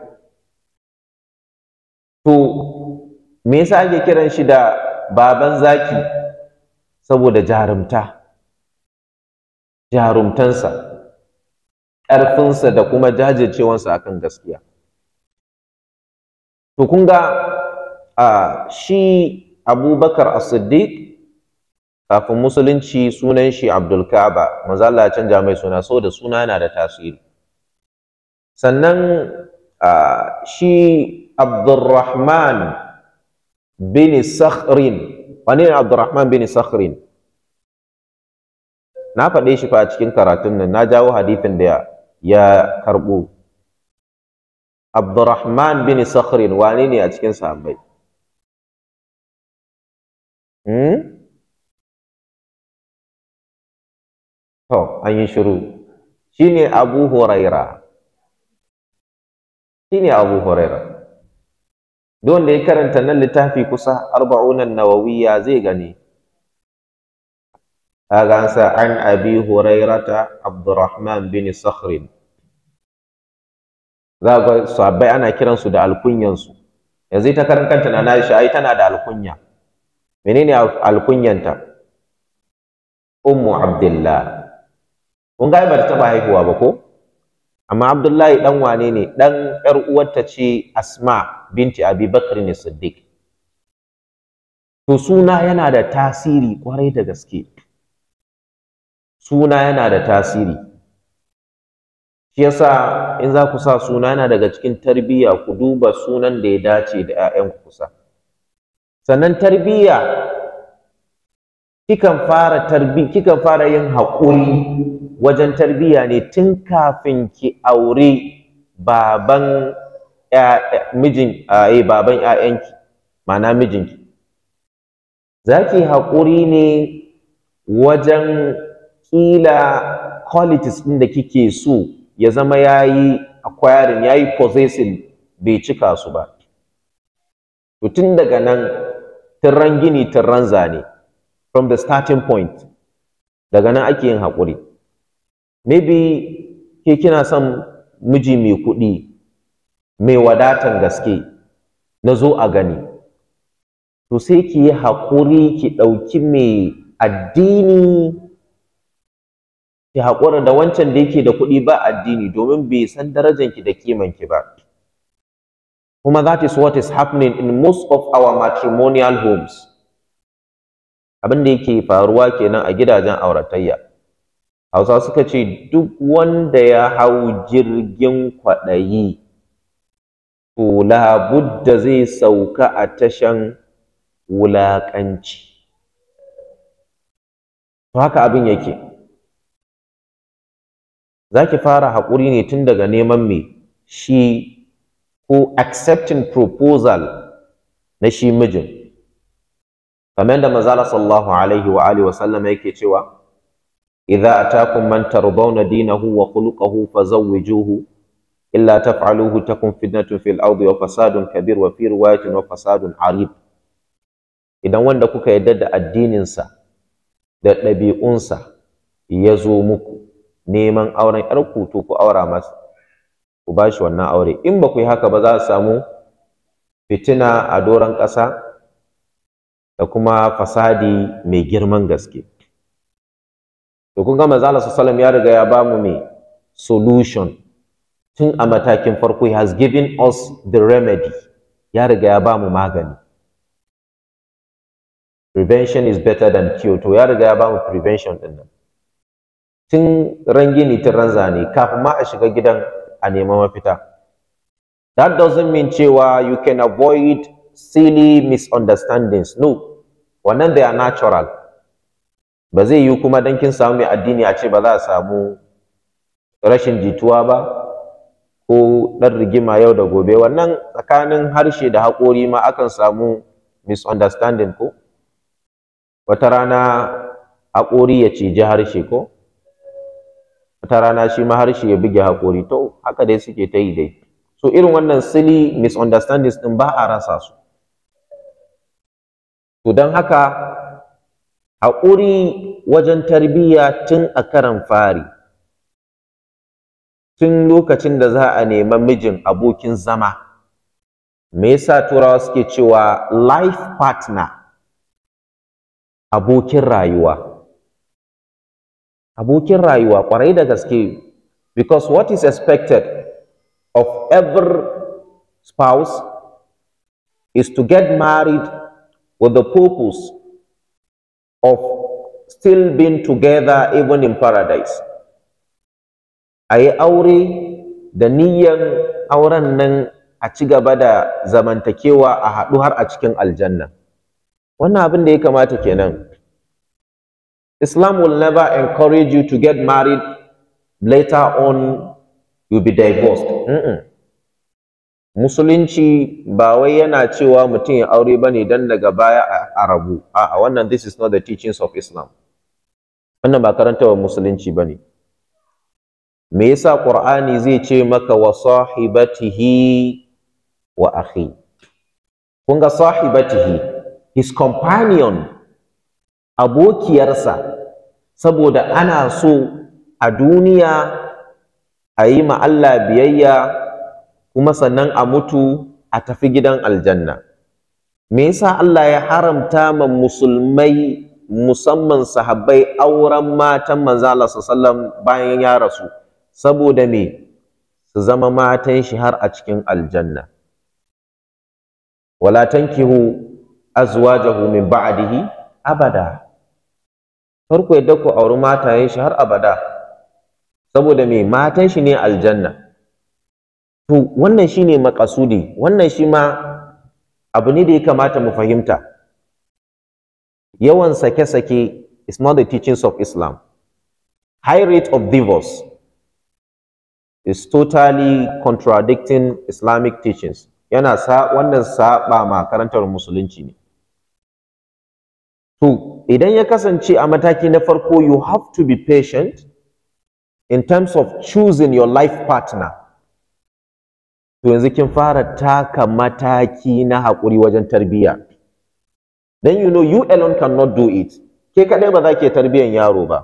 to me yasa ake kiran shi da baban zaki saboda jarumta jarumtansa ƙarfinsa da kuma jajircewansa akan gaskiya to kun ga a shi abubakar as-siddiq kafin musulunci sunan shi abdul ka'aba manzo Allah ya canja mai suna saboda suna yana da tasiri sannan shi abdurrahman bin sakhrin wani ne abdurrahman bin sakhrin na faɗe shi fa a cikin karatun nan na jawo hadithin da ya karɓo abdurrahman bin sakhrin wane ne a cikin sahabbai hmm? to an yi shiru shine abu huraira shine abu huraira duk wanda ya karanta nan littafi kusa arba'unan nawawiyya zai gani kaga an sa an abi hurairata abdurrahman bin sakhrin za ga sahabbai ana kiransu da alkunyansu yanzu ita karan kanta na Aisha ai tana da alkunya menene alkunyanta ummu abdullah kun ga ba ta taba haihuwa ba ko amma abdullahi dan wane ne dan yar uwarta ce asma binti abi bakr ne siddiq to suna yana da tasiri kwarai da gaske suna yana da tasiri shi yasa in za ku sa suna yana daga cikin tarbiyya ku duba sunan da ya dace da 'ya'yanku kusa sannan tarbiyya kikan fara tarbi kikan fara yin haƙuri wajen tarbiyya ne tun kafin ki aure baban mijin eh baban ƴaƴanki ma'ana mijinki zaki haƙuri ne wajen ƙila qualities ɗin da kike so ya zama yayi acquiring yayi possessing bai cika su ba to tun daga nan tirran gini tirran zane from the starting point daga nan ake yin haƙuri maybe ke kina son miji mai kuɗi mai wadatan gaske na zo a gani to sai ki yi haƙuri ki ɗauki mai addini ki haƙura da wancan da yake da kuɗi ba addini domin bai san darajanki da kimanki ba kuma that is what is happening in most of our matrimonial homes abin da yake faruwa kenan a gidajen auratayya hausa suka ce duk wanda ya hau jirgin kwaɗayi to labudda zai sauka a tashan wulaƙanci to haka abin yake za ki fara haƙuri ne tun daga neman me shi ko accepting proposal na shi mijin kamar da manzala sallallahu alaihi wa alihi wa sallam yake cewa idza atakum man tardawna dinahu wa khuluquhu fazawwijuhu illa taf'aluhu takun fitnatun fil ardi wa fasadun kabir wa fi riwayatin wa fasadun arib idan wanda kuka yarda da addinin sa da ɗabi'unsa ya zo muku neman auren ƴarku to ku aura masa ku ba shi wannan aure in ba ku yi haka ba za a samu fitina a doron ƙasa da kuma fasadi mai girman gaske to kun ga manzo Allah sallallahu ya riga ya bamu me solution tun a matakin farko he has given us the remedy ya riga ya bamu magani prevention is better than cure to ya riga ya bamu prevention din nan tun ran gini tun ran zane kafin ma a shiga gidan a neman mafita that doesn't mean cewa you can avoid silly misunderstandings no wannan they are natural ba zai yi kuma dan kin samu mai addini a ce ba za a samu rashin jituwa ba ko ɗan rigima yau da gobe wannan tsakanin harshe da haƙori ma akan samu misunderstanding ko wata rana haƙori ya ciji harshe ko wata rana shi ma harshe ya buge haƙori to haka dai suke ta yi dai so irin wannan silly misunderstandings ɗin ba a rasa su to don haka haƙuri wajen tarbiyya tun a karan fari tun lokacin da za a nema mijin abokin zama me yasa turawa suke cewa life partner abokin rayuwa abokin rayuwa kwarai da gaske because what is expected of every spouse is to get married with the purpose of still being together even in paradise a yi aure da niyyan auren nan a ci gaba da zamantakewa a haɗu har a cikin aljanna wannan abin da ya kamata kenan Islam will never encourage you to get married later on you'll be divorced mm -mm. musulunci ba wai yana cewa mutum ya aure ba ne don daga baya a rabu a wannan this is not the teachings of Islam wannan ba karantawa musulunci ba ne me yasa Qur'ani zai ce maka wa sahibatihi wa akhi kun ga sahibatihi his companion abokiyarsa saboda ana so a duniya a yi ma Allah biyayya kuma sannan a mutu a tafi gidan aljanna me yasa Allah ya haramta ma musulmai musamman sahabbai auren matan manzo Allah sallallahu bayan ya rasu saboda me su zama matan shi har a cikin aljanna wala tankihu azwajahu min ba'dihi abada farko yadda ku auri matayen shi har abada saboda me matan shi ne aljanna to wannan shine makasudi wannan shi ma abu ne da ya kamata mu fahimta yawan sake-sake is not the teachings of Islam high rate of divorce is totally contradicting Islamic teachings yana sa wannan saba ma karantar musulunci ne to idan ya kasance a mataki na farko you have to be patient in terms of choosing your life partner to yanzu kin fara taka mataki na haƙuri wajen tarbiyya then you know you alone cannot do it ke kaɗai ba za ke tarbiyyan yaro ba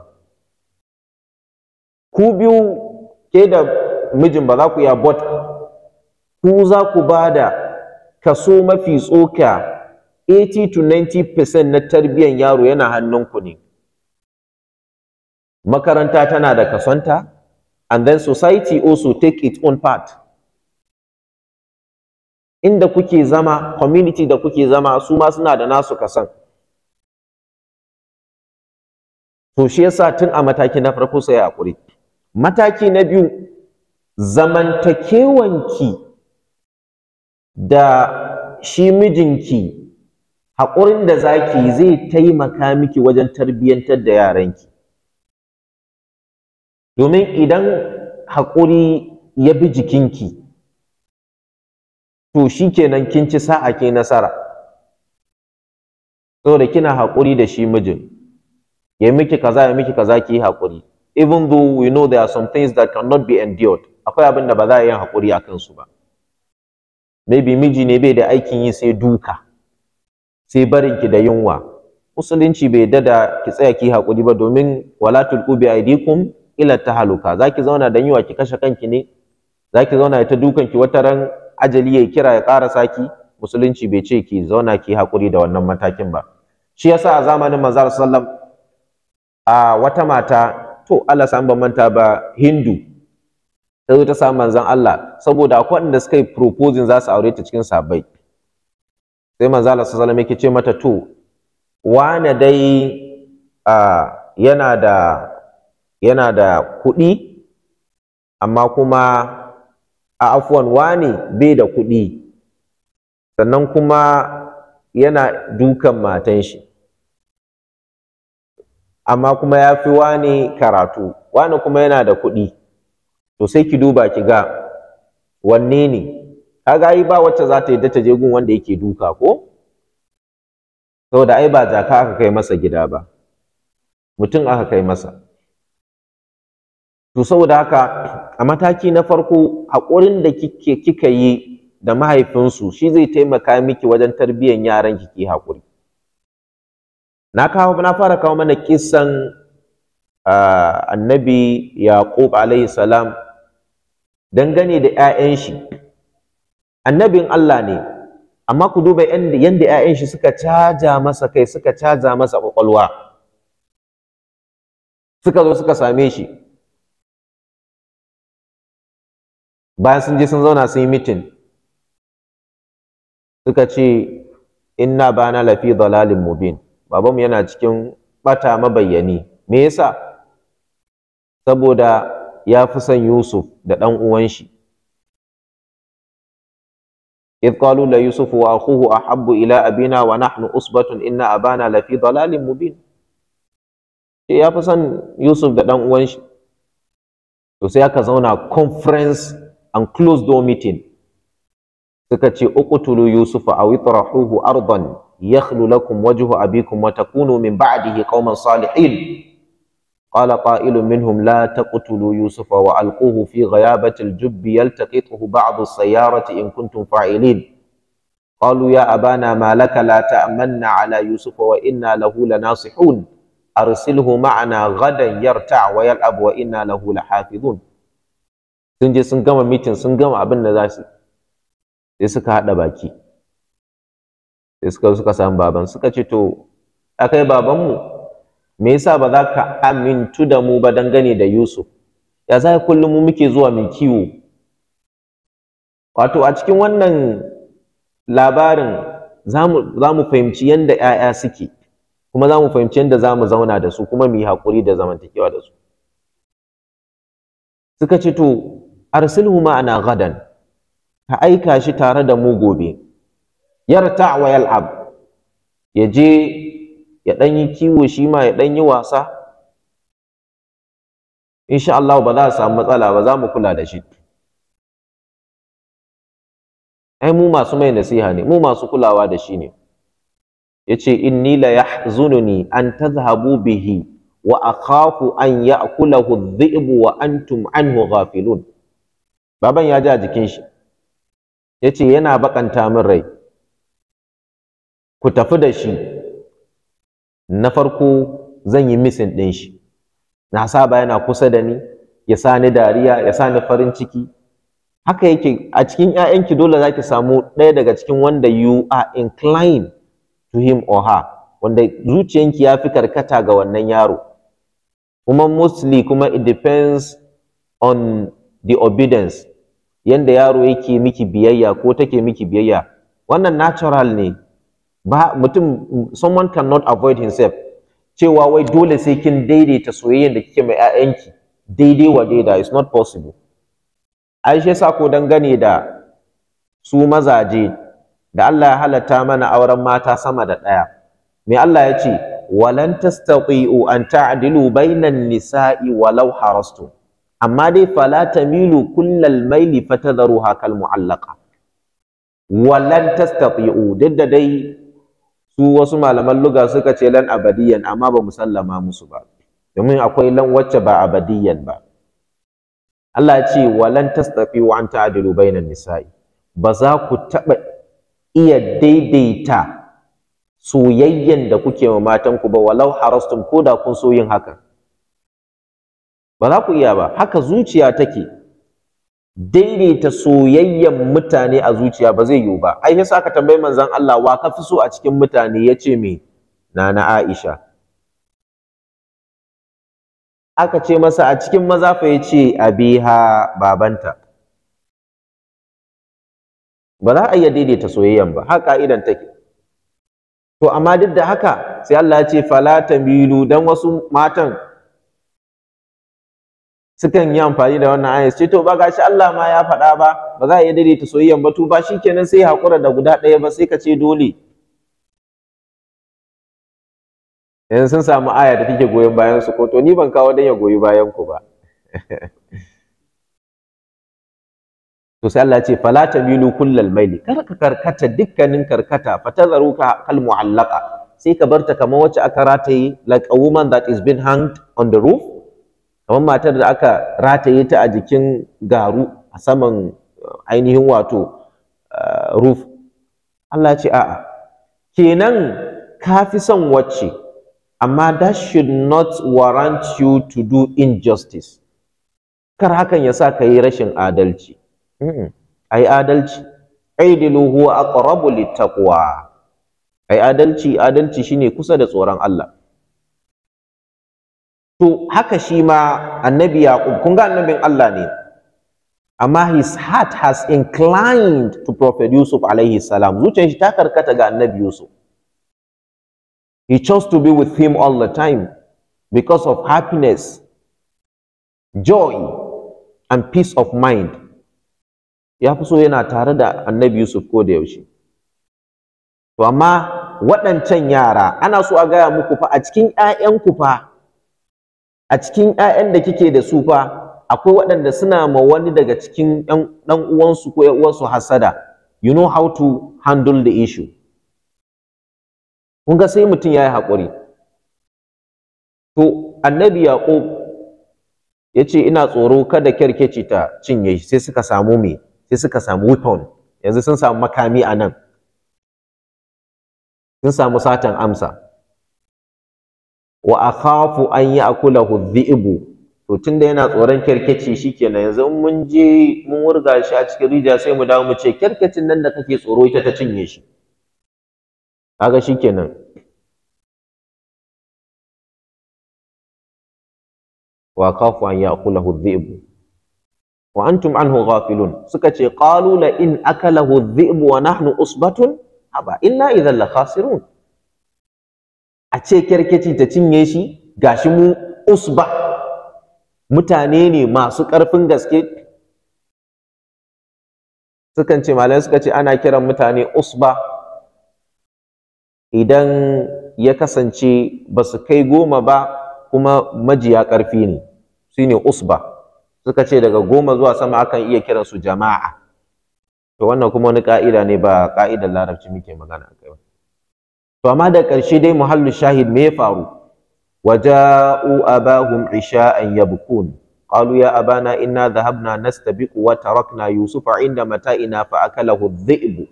ku biyu ke da mijin ba za ku iya but ku za ku ba da kaso mafi tsoka 80 to 90% na tarbiyyan yaro yana hannunku ne makaranta tana da kasonta and then society also take its own part inda kuke zama community da kuke zama su ma suna da nasu kasan to shi yasa tun a mataki na farko sai hakuri mataki na biyu zamantakewanki da shi mijinki haƙurin da zaki zai taimaka miki wajen tarbiyyantar da yaranki domin idan haƙuri ya bi jikinki to shi kenan kin ci sa'a ke nasara saboda kina haƙuri da shi mijin ya miki kaza ya miki kaza ki yi haƙuri even though we know there are some things that cannot be endured akwai abin da ba za a yi haƙuri a kansu ba maybe miji ne bai da aikin yi sai duka sai barin ki da yunwa musulunci bai yarda da ki tsaya ki haƙuri ba domin wala tulqu bi aydikum ila tahaluka zaki zauna da yiwa ki kashe kanki ne zaki zauna ta dukan ki wata ran ajali ya kira ya ƙara saki musulunci bai ce ki zauna ki hakuri da wannan matakin ba shi yasa a zamanin manzo sallam a wata mata to Allah san ban manta ba Hindu ta zo ta samu manzon Allah saboda akwai wanda suka yi proposing za su aure ta cikin sabai sai manzo Allah sallallahu alaihi yake ce mata to wane dai yana da yana da kuɗi amma kuma a afuwan wane bai da kuɗi sannan kuma yana dukan matan shi amma kuma ya fi wane karatu wane kuma yana da kuɗi to sai ki duba ki ga wanne ne kaga ai ba wacce za ta yadda ta je gun wanda yake duka ko saboda ai ba jaka aka kai masa gida ba mutum aka kai masa to saboda haka a mataki na farko haƙurin da kike kika yi da mahaifinsu shi zai taimaka miki wajen tarbiyyar yaran ki ki haƙuri na kawo na fara kawo mana kissan annabi yaqub alaihi salam dangane da 'ya'yan shi annabin Allah ne amma ku duba yanda yanda 'ya'yan shi suka caja masa kai suka caja masa kwakwalwa suka zo suka same shi bayan sun je sun zauna sun yi mitin suka ce inna bana lafi dalalin mubin babanmu yana cikin bata mabayyani me yasa saboda ya fi son Yusuf da ɗan uwan shi إذ قالوا ليوسف وأخوه أحب إلى أبينا ونحن أصبة إن أبانا لفي ضلال مبين ya fi son Yusuf da ɗan uwan shi to sai aka zauna conference and closed door meeting suka ce uqtulu yusufa aw itrahuhu ardan yakhlu lakum wajhu abikum wa takunu min ba'dihi qauman salihin قال قائل منهم لا تقتلوا يوسف وألقوه في غيابة الجب يلتقطه بعض السيارة إن كنتم فاعلين قالوا يا أبانا ما لك لا تأمن على يوسف وإنا له لناصحون أرسله معنا غدا يرتع ويلعب وإنا له لحافظون sun je sun gama mitin sun gama abin da za su sai suka haɗa baki sai suka suka samu baban suka ce to akai babanmu me yasa ba za ka amintu da mu ba dangane da Yusuf ya za kullum mu muke zuwa mai kiwo wato a cikin wannan labarin za mu fahimci yadda ‘ya'ya suke kuma za mu fahimci yadda za mu zauna da su kuma mu yi haƙuri da zamantakewa da su suka ce to arsilhu ma'ana gadan ka aika shi tare da mu gobe yarta wa yal'ab ya je ya ɗan yi kiwo shi ma ya ɗan yi wasa insha Allah ba za a samu matsala ba za mu kula da shi ai mu masu mai nasiha ne mu masu kulawa da shi ne yace inni la yahzununi an tadhhabu bihi wa akhafu an ya'kulahu adh-dhi'bu wa antum anhu ghafilun baban ya ji a jikin shi yace yana bakanta min rai ku tafi da shi na farko zan yi misin ɗin shi na saba yana kusa da ni ya sa ni dariya ya sa ni farin ciki haka yake a cikin ‘ya'yanki dole za ki samu ɗaya daga cikin wanda you are inclined to him or her wanda zuciyanki ya fi karkata ga wannan yaro kuma mostly kuma it depends on the obedience yanda yaro yake miki biyayya ko take miki biyayya wannan natural ne ba mutum someone cannot avoid himself cewa wai dole sai kin daidaita soyayyar da kike mai ƴaƴanki daidai wa daida is not possible ai shi yasa ko dangane da su mazaje da Allah ya halatta mana auren mata sama da ɗaya me Allah ya ce walan tastati'u an ta'dilu bainan nisa'i walau harastu amma dai fala tamilu kullal maili fatadharuha kal mu'allaqa walan tastati'u duk da dai su wasu malaman luga suka ce lan abadiyan amma ba mu sallama musu ba domin akwai lan wacce ba abadiyan ba Allah ya ce walan tastafi wa an ta'dilu bainan nisa'i ba za ku taba iya daidaita soyayyen da kuke wa matanku ba walau harastum ko da kun so yin haka ba za ku iya ba haka zuciya take daidaita soyayyen mutane a zuciya ba zai yiwu ba ai yasa aka tambayi manzon Allah wa ka fi so a cikin mutane yace me nana Aisha aka ce masa a cikin maza fa yace abiha babanta ba za a iya daidaita soyayyan ba haka ka'idan take to amma duk da haka sai Allah ya ce fala tamilu dan wasu matan sukan yi amfani da wannan ayat ce to ba gashi Allah ma ya faɗa ba ba za a iya daidaita soyayyan ba to ba shikenan sai hakura da guda ɗaya ba sai ka ce dole yanzu sun samu aya da take goyon bayan su ko to ni ban kawo dan ya goyi bayan ku ba to sai Allah ya ce fala tamilu kullal maili kar ka karkata dukkanin karkata fatadharuka kal mu'allaqa sai ka barta kamar wacce aka rataye like a woman that is being hanged on the roof kamar matar da aka rataye ta a jikin garu a saman ainihin wato roof Allah ya ce a'a kenan ka fi son wacce amma that should not warrant you to do injustice kar hakan ya sa ka yi rashin adalci ai adalci aidilu huwa aqrabu littaqwa ai adalci adalci shine kusa da tsoron Allah to haka shi ma annabi yaqub kun ga annabin Allah ne amma his heart has inclined to prophet yusuf alaihi salam zuciyar shi ta karkata ga annabi yusuf he chose to be with him all the time because of happiness joy and peace of mind ya fi so yana tare da annabi Yusuf ko da yaushe. To amma waɗancan yara ana so a gaya muku fa a cikin ‘ya'yanku fa a cikin ‘ya'yan da kike da su fa akwai waɗanda suna ma wani daga cikin ɗan uwansu ko uwansu hasada you know how to handle the issue. Kun ga sai mutum ya yi haƙuri. To annabi Yaƙub ya ce ina tsoro kada kyarkeci ta cinye shi sai suka samu me sai suka samu weapon yanzu sun samu makami a nan sun samu satan amsa wa akhafu an ya'kulahu dhi'bu to tunda yana tsoron kerkeci shikenan yanzu in mun je mun wurga shi a cikin rija sai mu dawo mu ce kerkecin nan da kake tsoro ita ta cinye shi kaga shikenan wa akhafu an ya'kulahu dhi'bu wa antum anhu ghafilun suka ce qalu la in akalahu dhi'bu wa nahnu usbatun haba inna idhan la khasirun a ce kerkeci ta cinye shi gashi mu usba mutane ne masu ƙarfin gaske sukan ce malamai suka ce ana kiran mutane usba idan ya kasance ba su kai goma ba kuma majiya ƙarfi ne shine usba suka ce daga goma zuwa sama akan iya kiran su jama'a to wannan kuma wani ka'ida ne ba ka'idar larabci muke magana akai ba to amma da ƙarshe dai muhallu shahid me ya faru waja'u abahum isha'an yabkun qalu ya abana inna dhahabna nastabiqu wa tarakna yusufa inda mata'ina fa akalahu dhi'bu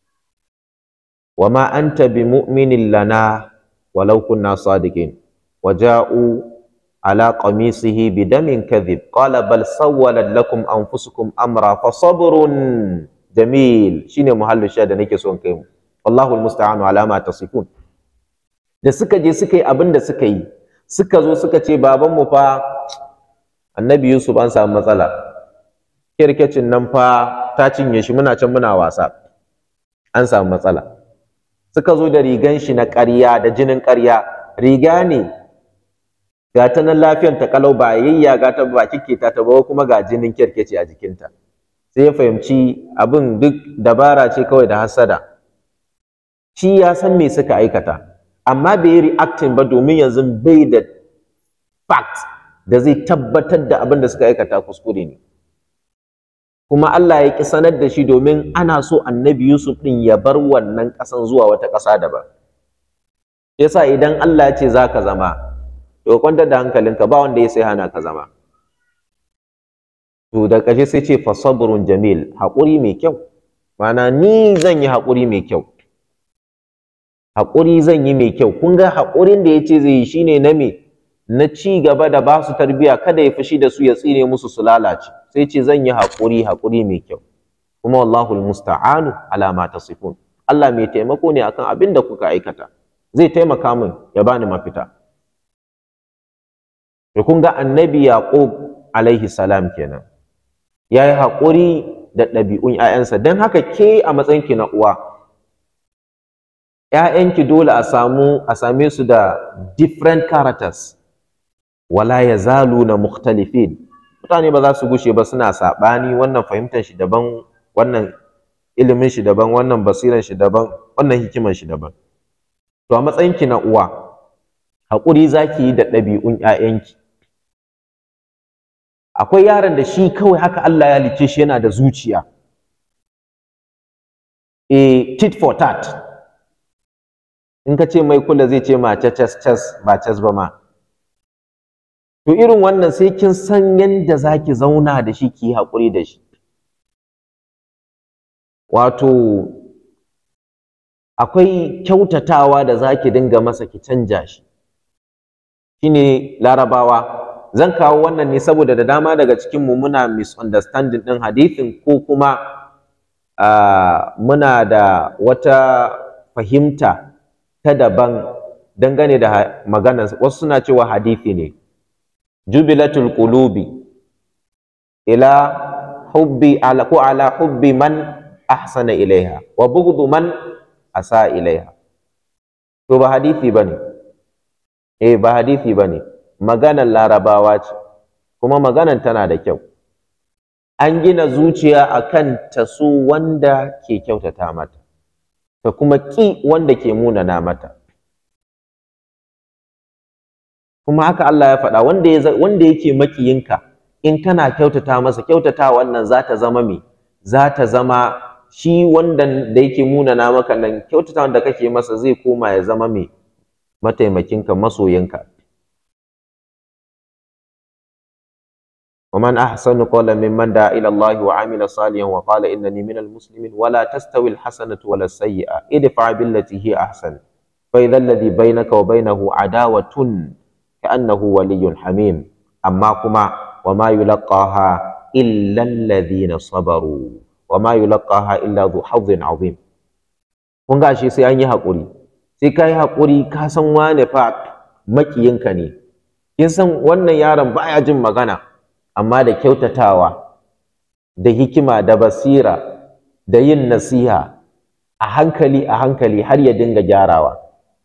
wama anta bimu'minin lana walau kunna sadiqin waja'u على قميصه بدم كذب قال بل سولت لكم أنفسكم أمرا فصبر جميل شنو محل الشهادة nake son kai mu wallahu almusta'anu ala ma tasifun da suka je suka yi abin da suka yi suka zo suka ce baban mu fa annabi Yusuf an samu matsala kirkecin nan fa ta cinye shi muna can muna wasa an samu matsala suka zo da rigan shi na ƙarya da jinin ƙarya riga ne ga ta nan lafiyan ta kalau ba yayya ga ta ba kike ta ta ba kuma ga jinin kirkeci a jikinta sai ya fahimci abin duk dabara ce kawai da hasada shi ya san me suka aikata amma bai yi reacting ba domin yanzu bai da fact da zai tabbatar da abin da suka aikata kuskure ne kuma Allah ya ki sanar da shi domin ana so annabi Yusuf din ya bar wannan ƙasan zuwa wata ƙasa daban yasa idan Allah ya ce za ka zama to kwantar da hankalinka ba wanda ya sai hana ka zama to da ƙarshe sai ce fa sabrun jamil haƙuri mai kyau mana ni zan yi haƙuri mai kyau haƙuri zan yi mai kyau kun ga haƙurin da ya ce zai yi shine na me na ci gaba da ba su tarbiya kada ya fushi da su ya tsine musu su lalace sai ce zan yi haƙuri haƙuri mai kyau kuma wallahu almusta'anu ala ma tasifun Allah mai taimako ne akan abin da kuka aikata zai taimaka min ya bani mafita to kun ga annabi yaqub alaihi salam kenan yayi haƙuri da ɗabi'un ƴaƴansa don haka ke a matsayinki na uwa ƴaƴanki dole a samu a same su da different characters wala yazaluna mukhtalifin mutane ba za su gushe ba suna saɓani wannan fahimtar shi daban wannan ilimin shi daban wannan basiran shi daban wannan hikiman shi daban to a matsayinki na uwa haƙuri zaki yi da ɗabi'un ƴaƴanki akwai yaron da shi kawai haka Allah ya lice shi yana da zuciya e tit for tat in ka ce mai kula zai ce ma cas cas ba cas ba ma to irin wannan sai kin san yadda zaki zauna da shi ki haƙuri da shi wato akwai kyautatawa da zaki dinga masa ki canja shi shine larabawa zan kawo wannan ne saboda da dama daga cikin mu muna misunderstanding din hadithin ko kuma uh, muna da wata fahimta ta daban dangane da maganar wasu suna cewa hadithi ne jubilatul qulubi ila hubbi ala ko ala hubbi man ahsana ilaiha wa bughdu man asa ilaiha to ba hadithi bane eh ba hadithi bane maganar larabawa ce kuma maganar tana da kyau an gina zuciya akan ta so wanda ke kyautata mata ta kuma ƙi wanda ke munana mata kuma haka Allah ya faɗa wanda ya wanda yake makiyinka in kana kyautata masa kyautata wannan za ta zama me za ta zama shi wanda da yake munana maka nan kyautata wanda kake masa zai koma ya zama me mataimakinka masoyinka ومن أحسن قولا ممن دعا إلى الله وعمل صالحا وقال إنني من المسلمين ولا تستوي الحسنة ولا السيئة ادفع بالتي هي أحسن فإذا الذي بينك وبينه عداوة كأنه ولي حميم أما كما وما يلقاها إلا الذين صبروا وما يلقاها إلا ذو حظ عظيم kun ga shi sai an yi haƙuri sai ka yi haƙuri ka san wane fa makiyinka ne kin san wannan yaron baya jin magana amma da kyautatawa da hikima da basira da yin nasiha a hankali a hankali har ya dinga gyarawa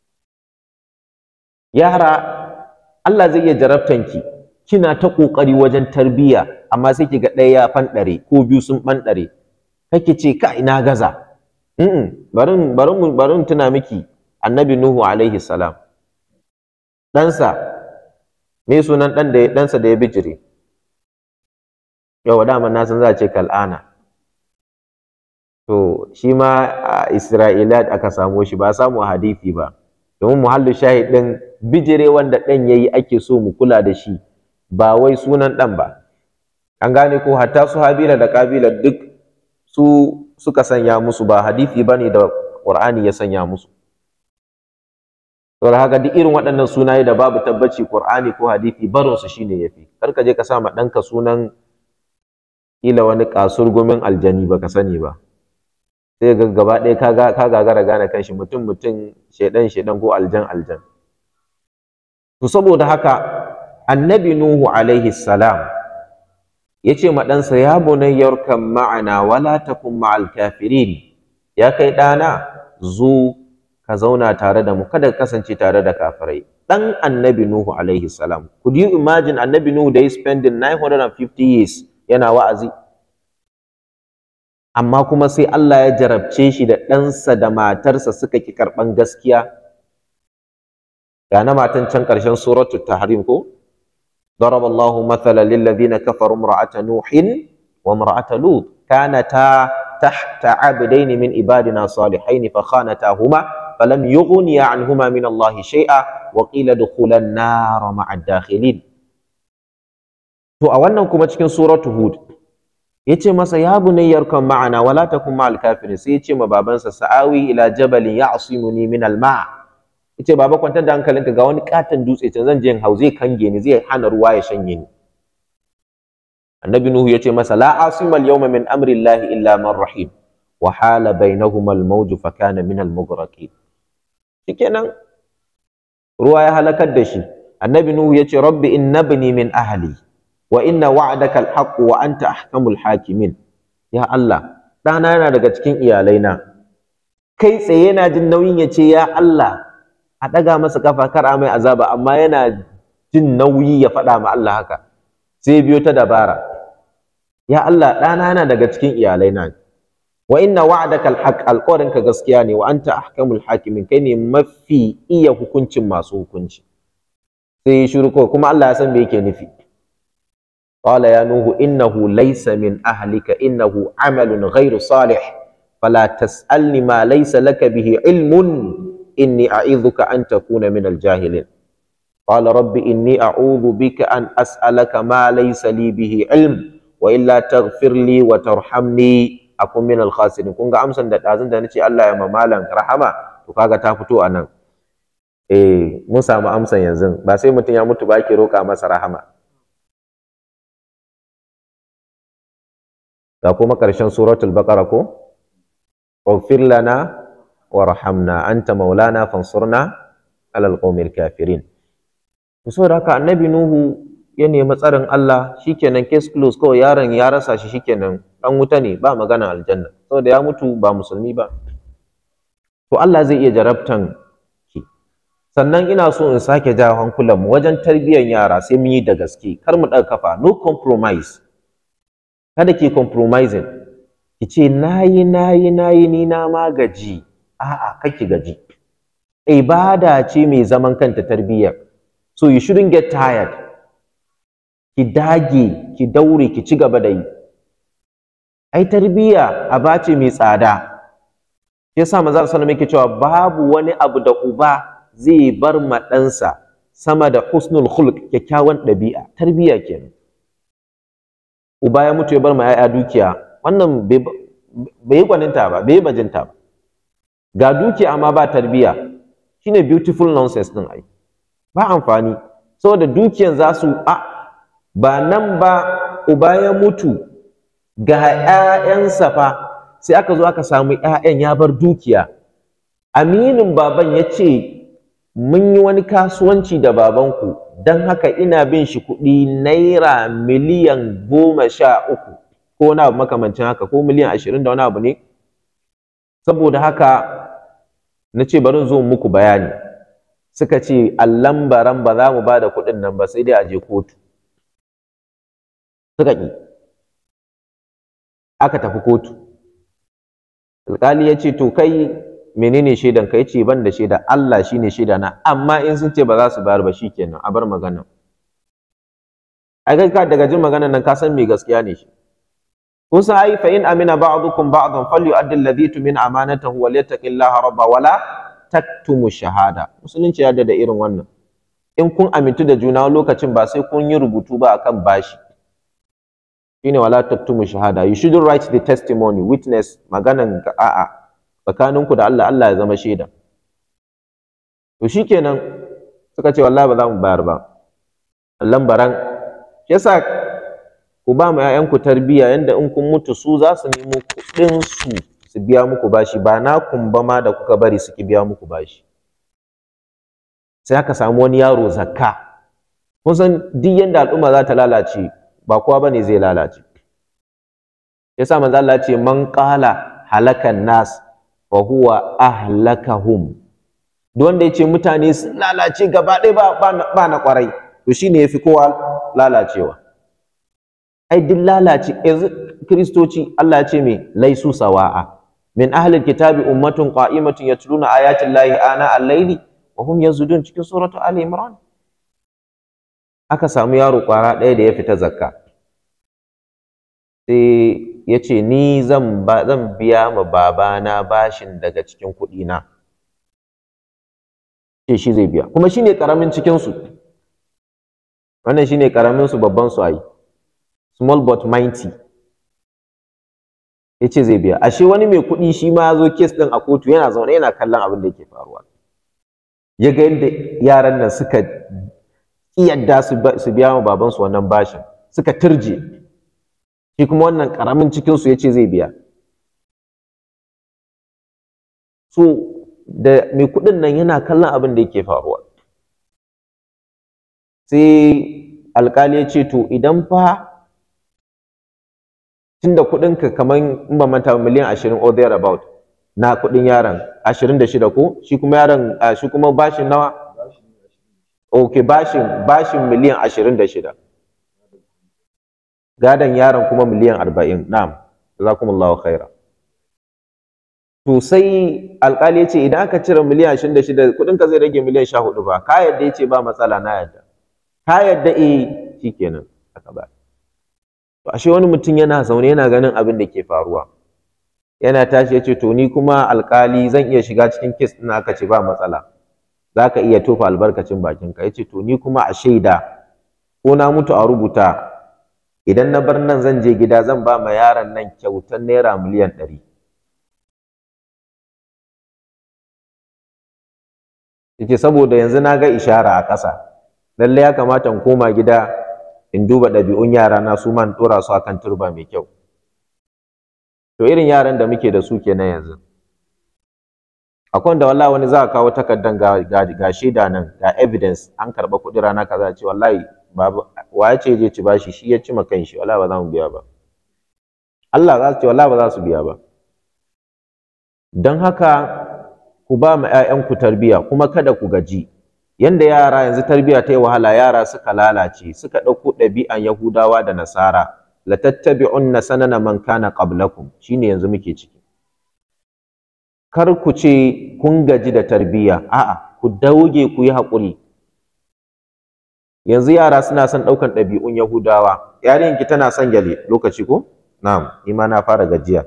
yara Allah zai iya jarabtanki kina ta ƙoƙari wajen tarbiyya amma sai ki ga ɗaya ya fanɗare ko biyu sun ɓanɗare kake ce ka ina gaza barin barin barin tuna miki annabi nuhu alaihi salam ɗansa me sunan ɗan da ɗansa da ya bijire yawa dama na san za a ce kal'ana to shi ma a isra'ila aka samo shi ba samu hadithi ba domin muhallu shahid ɗin bijire wanda ɗan ya yi ake so mu kula da shi ba wai sunan ɗan ba an gane ko hatta su habila da kabila duk su suka sanya musu ba hadithi ba ne da ƙur'ani ya sanya musu saboda haka duk irin waɗannan sunaye da babu tabbaci ƙur'ani ko hadithi barinsu shine yafi kar ka je ka sa ma ɗanka sunan kila wani kasurgumin aljani baka sani ba sai ga gaba ɗaya ka gagara gane kanshi mutum mutum shedan shedan ko aljan aljan to saboda haka annabi nuhu alaihi salam yace ma ɗansa ya bunayyar kan ma'ana wala takun ma'al kafirin ya kai ɗana zo ka zauna tare da mu kada ka kasance tare da kafirai ɗan annabi nuhu alaihi salam could you imagine annabi nuhu da ya spending 950 years yana wa'azi amma kuma sai Allah ya jarabce shi da ɗansa da matarsa suka ki karɓan gaskiya ga na matan can ƙarshen suratu tahrim ko ضرب الله مثلا للذين كفروا امرأة نوح وامرأة لوط كانتا تحت عبدين من عبادنا صالحين فخانتاهما فلم يغنيا عنهما من الله شيئا وقيل ادخلا النار مع الداخلين To a wannan kuma cikin suratu Hud yace masa ya bunayyar kan ma'ana wala takun ma'al kafirin sai yace ma babansa sa'awi ila jabalin ya'simuni min al-ma' yace baba kwantar da hankalinka ga wani katon dutse can zan je in hau zai kange ni zai hana ruwa ya shanye ni annabi nuhu yace masa la asima al-yawma min amri llahi illa man rahim wa hala bainahuma al-mawj fa kana min al-mughraqin shikenan ruwa ya halakar da shi annabi nuhu yace rabbi innabni min ahli wa inna wa'daka al-haqq wa anta ahkamul hakimin ya Allah ɗana yana daga cikin iyalaina kai tsaye yana jin nauyin ya ce ya Allah a ɗaga masa kafa kar a mai azaba amma yana jin nauyi ya faɗa ma Allah haka sai biyo ta dabara ya Allah ɗana yana daga cikin iyalaina wa inna wa'daka al-haqq alƙawarinka gaskiya ne wa anta ahkamul hakimin kai ne mafi iya hukuncin masu hukunci sai shiru kuma Allah ya san me yake nufi قال يا نوح إنه ليس من أهلك إنه عمل غير صالح فلا تسألني ما ليس لك به علم إني أعيذك أن تكون من الجاهلين قال رب إني أعوذ بك أن أسألك ما ليس لي به علم وإلا تغفر لي وترحمني أكون من الخاسرين كونغا أمسن دا أزن دا نتي الله يا ممالا رحمة وكاغا تافتو أنا eh mun samu amsan yanzu ba sai mutum ya mutu ba ke roƙa masa rahama ga kuma ƙarshen suratul baqara ko اغفر لنا وارحمنا أنت مولانا فانصرنا على القوم الكافرين saboda haka annabi nuhu ya nemi tsarin Allah shikenan case close kawai yaron ya rasa shi shikenan dan wuta ne ba magana aljanna saboda ya mutu ba musulmi ba to Allah zai iya jarabtan shi sannan ina so in sake jawo hankulan mu wajen tarbiyyar yara sai mun yi da gaske kar mu ɗaga kafa no compromise kada ki compromising ki ce nayi nayi nayi ni na ma gaji a'a kake gaji ibada ce mai zaman kanta tarbiyya so you shouldn't get tired ki dage ki daure ki ci gaba da yi ai tarbiyya aba ce mai tsada yasa manzo sallallahu alaihi cewa babu wani abu da uba zai bar ma ɗansa sama da husnul khulq kyakkyawan ɗabi'a tarbiyya kenan uba ya mutu ya bar ma 'ya'ya dukiya wannan bai yi gwaninta ba bai yi bajinta ba ga dukiya amma ba tarbiyya shine beautiful nonsense din ai ba amfani saboda dukiyan za su a ba nan ba uba ya mutu ga 'ya'yansa fa sai aka zo aka samu 'ya'yan ya bar dukiya aminin baban ya ce mun yi wani kasuwanci da babanku don haka ina bin shi kuɗi naira miliyan goma sha uku ko wani abu makamancin haka ko miliyan ashirin da wani abu ne saboda haka na ce bari zo muku bayani suka ce allan baran ba za mu ba da kuɗin nan ba sai dai a je kotu suka ƙi aka tafi kotu alƙali ya ce to kai menene shaidan ka yace ban da shaida Allah shine shaida na amma in sun ce ba za su bayar ba shikenan a bar magana ai kai ka daga jin maganar nan ka san me gaskiya ne shi kun san ai fa in amina ba'dukum ba'dan falyu'addi alladhi tumin amanatahu wa liyattaqillaha rabba wala taktumu shahada musulunci ya da irin wannan in kun amintu da juna lokacin ba sai kun yi rubutu ba akan bashi shine wala taktumu shahada you shouldn't write the testimony witness maganan a'a tsakaninku da Allah Allah ya zama shaida to shikenan suka ce wallahi ba za mu bayar ba lambaran yasa ku ba mu ƴaƴanku tarbiyya yanda in kun mutu su za su nemo kuɗin su su biya muku bashi ba na kumba ma da kuka bari su ki biya muku bashi sai aka samu wani yaro zakka kun san duk yanda al'umma za ta lalace ba kowa bane zai lalace yasa manzo Allah ya ce man qala halakan nas wa huwa ahlakahum duk wanda yace mutane sun lalace gaba ɗaya ba ba na kwarai to shine yafi kowa lalacewa ai duk lalace yanzu kristoci Allah ya ce me laisu sawa'a min ahli alkitabi ummatun qa'imatun yatluna ayati llahi ana al-layli wa hum yazudun cikin suratu ali imran aka samu yaro kwara ɗaya da ya fita zakka sai ya ce ni zan zan biya ma babana bashin daga cikin kuɗina ce shi zai biya kuma shine karamin cikin su wannan shine karamin su babban su ai small but mighty ya ce zai biya ashe wani mai kuɗi shi ma ya zo kes ɗin a kotu yana zaune yana kallon abin da yake faruwa ya ga yadda yaran nan suka yadda su biya wa babansu wannan bashin suka turje shi kuma wannan ƙaramin cikinsu ya ce zai biya so da mai kuɗin nan yana kallon abin da yake faruwa sai alƙali ya ce to idan fa tunda kuɗinka kamar in ba manta miliyan ashirin or there about na kuɗin yaron ashirin da shida ko shi kuma yaron shi kuma bashin nawa ok bashin bashin miliyan ashirin da shida gadon yaron kuma miliyan arba'in na'am jazakumullahu khaira to sai alƙali ya ce idan aka cire miliyan ashirin da shida kuɗinka zai rage miliyan sha hudu ba ka yadda ya ce ba matsala na yadda ka yadda eh shikenan aka ba to ashe wani mutum yana zaune yana ganin abin da ke faruwa yana tashi ya ce to ni kuma alkali zan iya shiga cikin kes ɗin aka ce ba matsala za ka iya tofa albarkacin bakinka ya ce to ni kuma a shaida ko na mutu a rubuta idan na bar nan zan je gida zan ba ma yaron nan kyautar naira miliyan ɗari yake saboda yanzu na ga ishara a ƙasa lallai ya kamata in koma gida in duba ɗabi'un yara na su man ɗora su akan turba mai kyau to irin yaran da muke da su kenan yanzu akwai wanda wallahi wani za a kawo takardan ga, ga, ga shaida nan ga evidence an karɓa kuɗi rana kaza ce wallahi babu wa ya ce je ci bashi shi ya ci ma kanshi wallahi ba za mu biya ba Allah za su ce wallahi ba za su biya ba don haka ku ba ma 'ya'yanku tarbiyya kuma kada ku gaji yanda yara yanzu tarbiyya ta yi wahala yara suka lalace suka ɗauko ɗabi'an Yahudawa da Nasara la tattabi'unna sanana man kana qablakum shine yanzu muke ciki kar ku ce kun gaji da tarbiyya a'a ku dauge ku yi haƙuri yanzu yara suna son ɗaukan ɗabi'un Yahudawa yarinki tana son gyale lokaci ko na'am ni ma na fara gajiya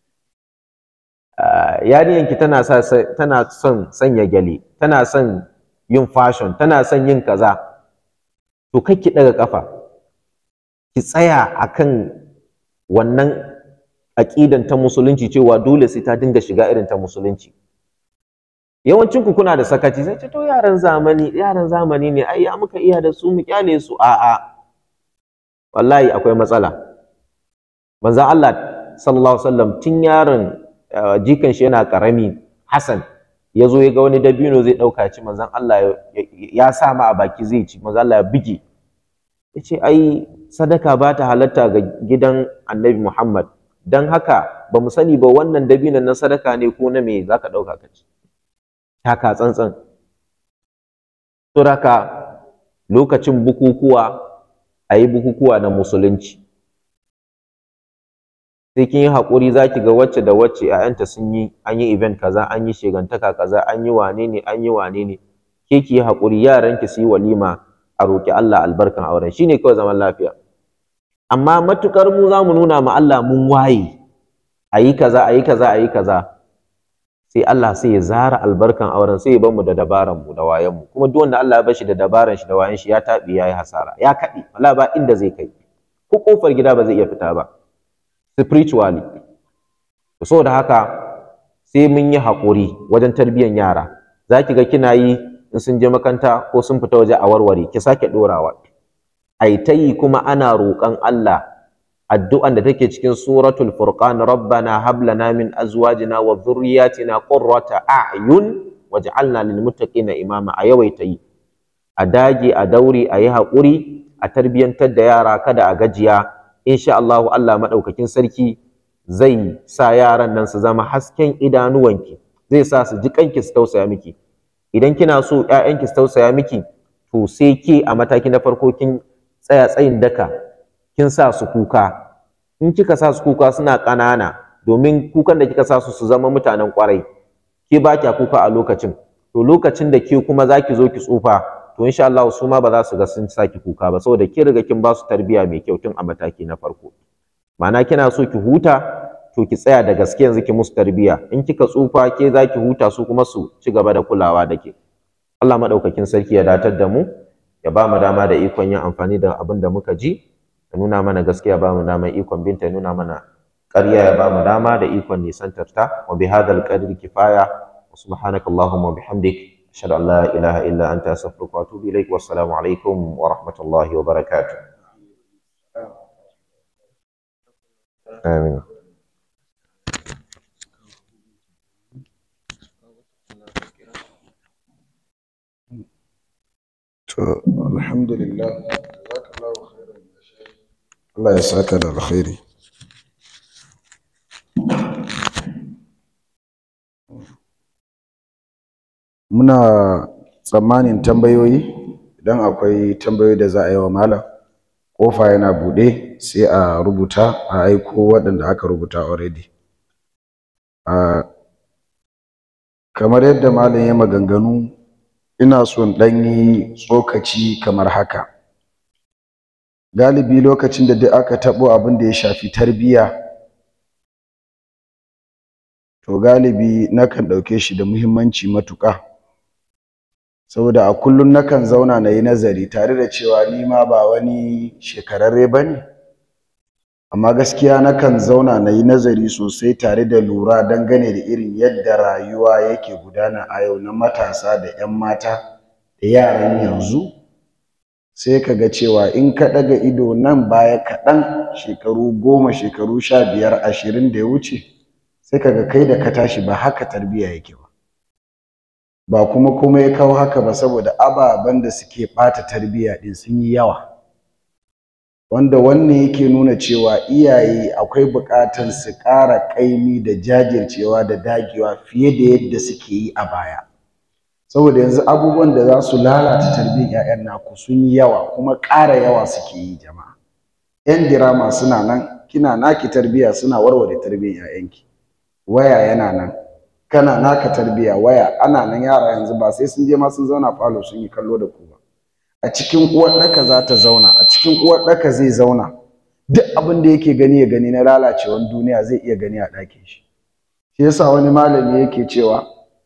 yarinki tana sa tana son sanya gyale tana son yin fashion tana son yin kaza to kai ki daga kafa ki tsaya akan wannan aqidan ta musulunci cewa dole sai ta dinga shiga irin ta musulunci yawancin ku kuna da sakaci sai ce to yaran zamani yaran zamani ne ai ya muka iya da su mu kyale su a'a wallahi akwai matsala manzo Allah sallallahu alaihi wasallam tun yaron jikan shi yana karami Hassan ya zo ya ga wani dabino zai ɗauka ci manzon Allah ya sa ma a baki zai ci manzon Allah ya bige ya ce ai sadaka ba ta halatta ga gidan annabi Muhammad don haka ba mu sani ba wannan dabinon na sadaka ne ko na me za ka ɗauka ka ci taka tsantsan suraka lokacin bukukuwa a yi bukukuwa na musulunci sai kin yi haƙuri za ki ga wacce da wacce ‘ya'yanta sun yi an yi event kaza an yi shegantaka kaza an yi wane ne an yi wane ne ke ki yi haƙuri yaranki su yi walima a roƙi Allah albarkan auren shine kawai zaman lafiya amma matukar mu za mu nuna ma Allah mun waye a yi kaza a yi kaza a yi kaza sai Allah sai ya zara albarkan auren sai ya bar mu da dabaran mu da wayan mu kuma duk wanda Allah ya bashi da dabaran shi da wayan shi ya taɓi ya yi hasara ya kaɗi wala ba inda zai kai ko kofar gida ba zai iya fita ba spiritually saboda haka sai mun yi haƙuri wajen tarbiyyar yara za ki ga kina yi in sun je makaranta ko sun fita waje a warware ki sake ɗorawa ai ta yi kuma ana roƙon Allah addu'an da take cikin suratul furqan rabbana hab lana min azwajina wa dhurriyyatina qurrata a'yun waj'alna lil muttaqina imama a yawaita yi a dage a daure a yi haƙuri a tarbiyyantar da yara kada a gajiya insha Allah Allah madaukakin sarki zai sa yaran nan su zama hasken idanuwanki zai sa su ji kanki su tausaya miki idan kina so ƴaƴanki su tausaya miki to sai ke a mataki na farko kin tsaya tsayin daka kin sa su kuka in kika sa su kuka suna ƙanana domin kukan da kika sa su su zama mutanen ƙwarai ke ba kya kuka a lokacin to lokacin da ke kuma za ki zo ki tsufa to insha Allah su ma ba za su ga sun saki kuka ba saboda ki riga kin ba su tarbiyya mai kyau tun a mataki na farko ma'ana kina so ki huta to ki tsaya da gaske yanzu ki musu tarbiyya in kika tsufa ke za ki huta su kuma su ci gaba da kulawa da ke Allah madaukakin sarki ya datar da mu ya ba mu dama da ikon yin amfani da abin da muka ji ya nuna mana gaskiya ba mu dama ikon binta ya nuna mana ƙarya ya ba mu dama da ikon nisantar ta wa bi hadal qadri kifaya wa subhanakallahumma wa bihamdik ashhadu an la ilaha illa anta astaghfiruka wa atubu ilaik wassalamu alaikum wa rahmatullahi wa barakatuh amin to alhamdulillah jazakallahu khairan Allah ya saka da alkhairi muna tsammanin tambayoyi idan akwai tambayoyi da za a yi wa malam kofa yana buɗe sai a rubuta a aiko waɗanda aka rubuta already a kamar yadda malam ya maganganu ina son ɗan yi tsokaci kamar haka galibi lokacin da duk aka taɓo abin da ya shafi tarbiyya to galibi nakan ɗauke shi da muhimmanci matuƙa saboda a kullum nakan zauna na yi nazari tare da cewa ni ma ba wani shekararre ba ne amma gaskiya nakan zauna na yi nazari sosai tare da lura dangane da irin yadda rayuwa yake gudana a yau na matasa da 'yan mata da yaran yanzu sai ka ga cewa in ka ɗaga ido nan baya kaɗan shekaru goma shekaru sha biyar ashirin da ya wuce sai ka ga kai da ka tashi ba haka tarbiyya yake ba ba kuma kuma ya kawo haka ba saboda ababen da suke ɓata tarbiyya ɗin sun yi yawa wanda wannan yake nuna cewa iyaye akwai buƙatar su ƙara ƙaimi da jajircewa da dagewa fiye da yadda suke yi a baya saboda yanzu abubuwan da za su lalata tarbiyyar 'ya'yan naku sun yi yawa kuma ƙara yawa suke yi jama'a 'yan dirama suna nan kina naki tarbiyya suna warware tarbiyyar 'ya'yanki waya yana nan kana naka tarbiyya waya ana nan yara yanzu ba sai sun je ma sun zauna falo sun yi kallo da ku ba a cikin uwar ɗaka za ta zauna a cikin uwar ɗaka zai zauna duk abin da yake gani ya gani na lalacewan duniya zai iya gani a ɗakin shi shi yasa wani malami yake cewa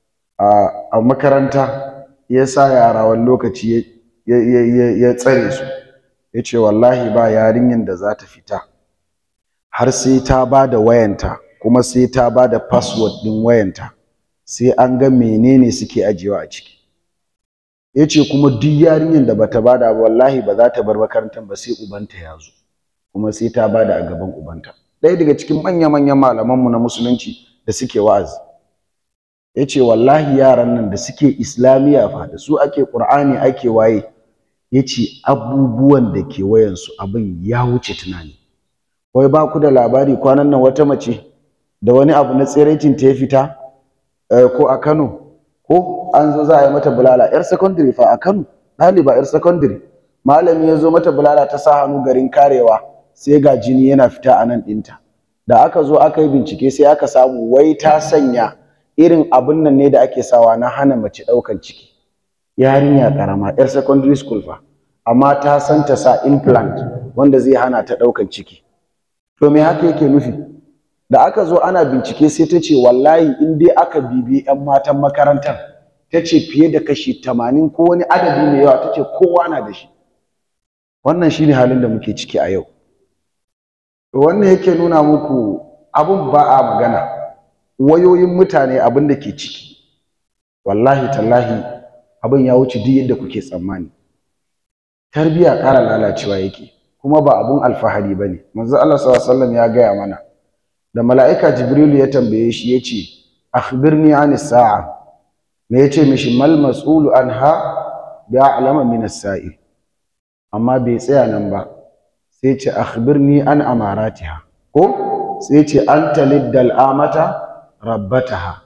a makaranta ya sa yara wani lokaci ya tsare su ya ce wallahi ba yarinyar da za ta fita har sai ta ba da wayanta kuma sai ta ba da password ɗin wayanta sai an ga menene suke ajiyewa a ciki ya ce kuma duk yarinyar da bata bada ba wallahi ba za ta bar makarantar ba sai ubanta ya zo kuma sai ta bada a gaban ubanta ɗaya daga cikin manya-manyan malamanmu na musulunci da suke wa'azi ya ce wallahi yaran nan da suke islamiyya fa da su ake ƙur'ani ake waye ya ce abubuwan da ke wayansu abin ya wuce tunani wai ba ku da labari kwanan nan wata mace da wani abu na tsiraicin ta ya fita ko a kano ko an zo za a yi mata bulala yar secondary fa a Kano ɗaliba yar secondary malami ya zo mata bulala ta sa hannu garin karewa sai ga jini yana fita a nan ɗinta da aka zo aka yi bincike sai aka samu wai ta sanya irin abin nan ne da ake sawa na hana mace ɗaukan ciki yarinya ƙarama yar secondary school fa amma ta san ta sa implant wanda zai hana ta ɗaukan ciki to me haka yake nufi da aka zo ana bincike sai ta ce wallahi in dai aka bibi 'yan matan makarantar ta ce fiye da kashi tamanin ko wani adadi mai yawa ta ce kowa na da shi wannan shine halin da muke ciki a yau wannan yake nuna muku abun ba a magana wayoyin mutane abin da ke ciki wallahi tallahi abin ya wuce duk yadda kuke tsammani tarbiyya ƙara lalacewa yake kuma ba abun alfahari ba ne manzo Allah sallallahu alaihi wasallam ya gaya mana da mala'ika jibrilu ya tambaye shi ya ce akhbirni an sa'a me ya ce mishi mal mas'ulu anha bi a'lama min as-sa'il amma bai tsaya nan ba sai ce akhbirni an amaratiha ko sai ce anta liddal amata rabbataha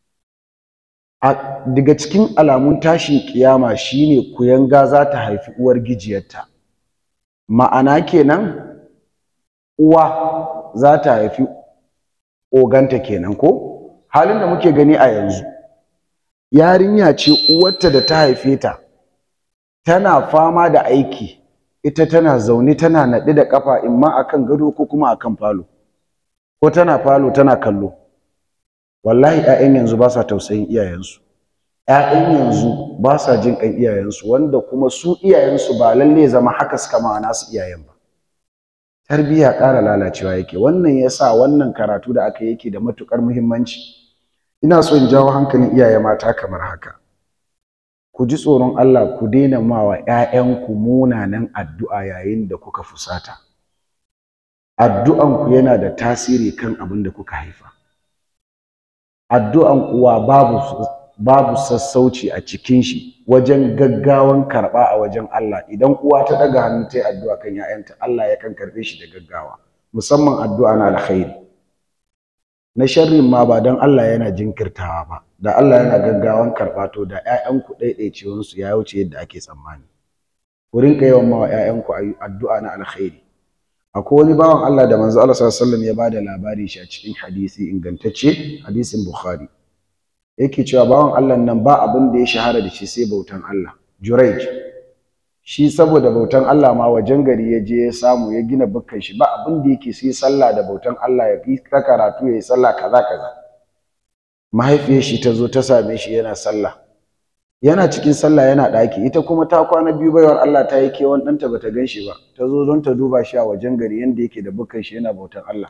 daga cikin alamun tashin kiyama shine kuyanga za ta haifi uwar gijiyarta ma'ana kenan uwa za ta haifi oganta kenan ko halin da muke gani a yanzu yarinya ce uwarta da ta haife ta tana fama da aiki ita tana zaune tana naɗe da ƙafa imma akan gado ko kuma akan falo ko tana falo tana kallo wallahi 'ya'yan yanzu ba sa tausayin iyayensu 'ya'yan yanzu ba sa jin ƙan iyayensu wanda kuma su iyayensu ba lalle zama haka suka ma nasu iyayen ba tarbiyya ƙara lalacewa yake wannan yasa wannan karatu da aka yake da matuƙar muhimmanci ina so in jawo hankalin iyaye mata kamar haka ku ji tsoron Allah ku daina ma wa ‘ya'yanku munanan addu'a yayin da kuka fusata. Addu'anku yana da tasiri kan abin da kuka haifa. Addu'an uwa babu, babu sassauci a cikin shi wajen gaggawan karɓa a wajen Allah. Idan uwa ta ɗaga hannu ta yi addu'a kan ‘ya'yanta, Allah yakan karɓe shi da gaggawa, musamman addu'a na alkhairi. Na sharrin ma ba don Allah yana jinkirtawa ba, da Allah yana gaggawan karɓa to da ‘ya'yanku ɗaiɗaicewansu ya wuce yadda ake tsammani. Ku rinka yawan ma wa ‘ya'yanku addu'a na alkhairi. Akwai wani bawan Allah da manzo Allah sallallahu alaihi wasallam ya bada labari shi a cikin hadisi ingantacce, hadisin Bukhari. Yake cewa bawan Allah nan ba abin da ya shahara da shi sai bautan Allah. Juraij. Shi saboda bautan Allah ma wajen gari ya je ya samu ya gina bukkan shi ba abin da yake sai sallah da bautan Allah ya fi karatu ya yi sallah kaza kaza. mahaifiyar shi ta zo ta same shi yana sallah yana cikin sallah yana ɗaki ita kuma ta kwana biyu baiwar Allah ta yi kewan ɗanta bata gan shi ba ta zo don ta duba shi a wajen gari yanda yake da bukan shi yana bautan Allah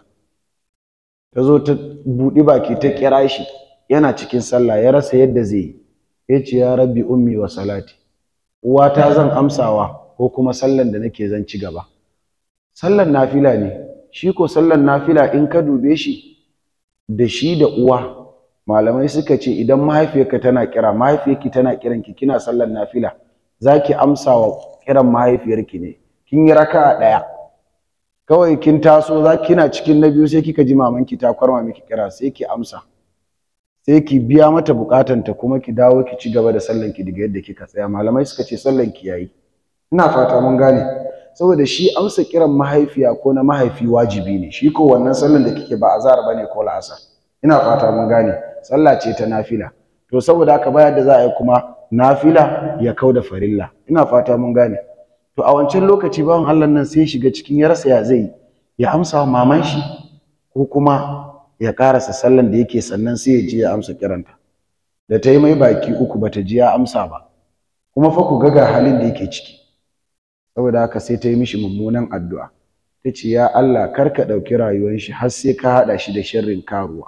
ta zo ta buɗi baki ta kira shi yana cikin sallah ya rasa yadda zai yi ya ce ya rabbi ummi wa salati uwata zan amsawa ko kuma sallan da nake zan ci gaba sallan nafila ne shi ko sallan nafila in ka dube shi da shi da uwa malamai suka ce idan mahaifiyarka tana kira mahaifiyarki tana kiranki kina sallar nafila zaki amsa wa kiran mahaifiyarki ne kin yi raka'a daya kawai kin taso za kina cikin na biyu sai kika ji mamanki ta kwarma miki kira sai ki amsa sai ki biya mata bukatanta kuma ki dawo ki ci gaba da sallan ki daga yadda kika tsaya malamai suka ce sallan ki yayi ina fata mun gane saboda shi amsa kiran mahaifiya ko na mahaifi wajibi ne shi ko wannan sallan da kike ba azhar bane ko la'asar ina fata mun gane sallah ce ta nafila to saboda haka bayar da za a yi kuma nafila ya kau da farilla ina fata mun gane to a wancan lokaci bawan Allah nan sai shiga cikin ya rasa ya zai ya amsa wa maman shi ko kuma ya karasa sallan da yake sannan sai ya je ya amsa kiranta da ta yi mai baki uku bata ji ya amsa ba kuma fa ku ga ga halin da yake ciki saboda haka sai ta yi mishi mummunan addu'a ta ce ya Allah kar ka ɗauki rayuwar shi har sai ka haɗa shi da sharrin karuwa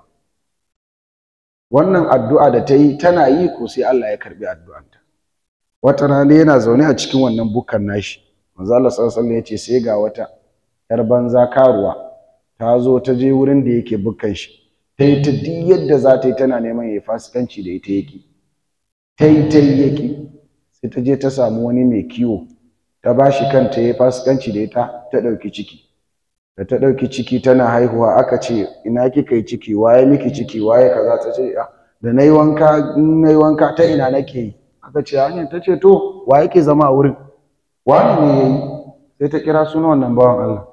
wannan addu'a da ta yi tana yi ko sai Allah ya karbi addu'anta wata rana yana zaune a cikin wannan bukan nashi manzo Allah sallallahu alaihi ya ce sai ga wata yar banza karuwa ta zo ta je wurin da yake bukan shi ta yi ta duk yadda za ta yi tana neman ya fasikanci da ita yake ta yi ta yi yake sai ta je ta samu wani mai kiwo ta ba shi kanta ya fasikanci da ita ta ɗauki ciki da ta ɗauki ciki tana haihuwa aka ce ina kika yi ciki waye miki ciki waye kaza ta ce da na yi wanka na yi wanka ta ina nake yi aka ce hanyar ta ce to wa yake zama a wurin wani ne ya yi sai ta kira sunan wannan bawan Allah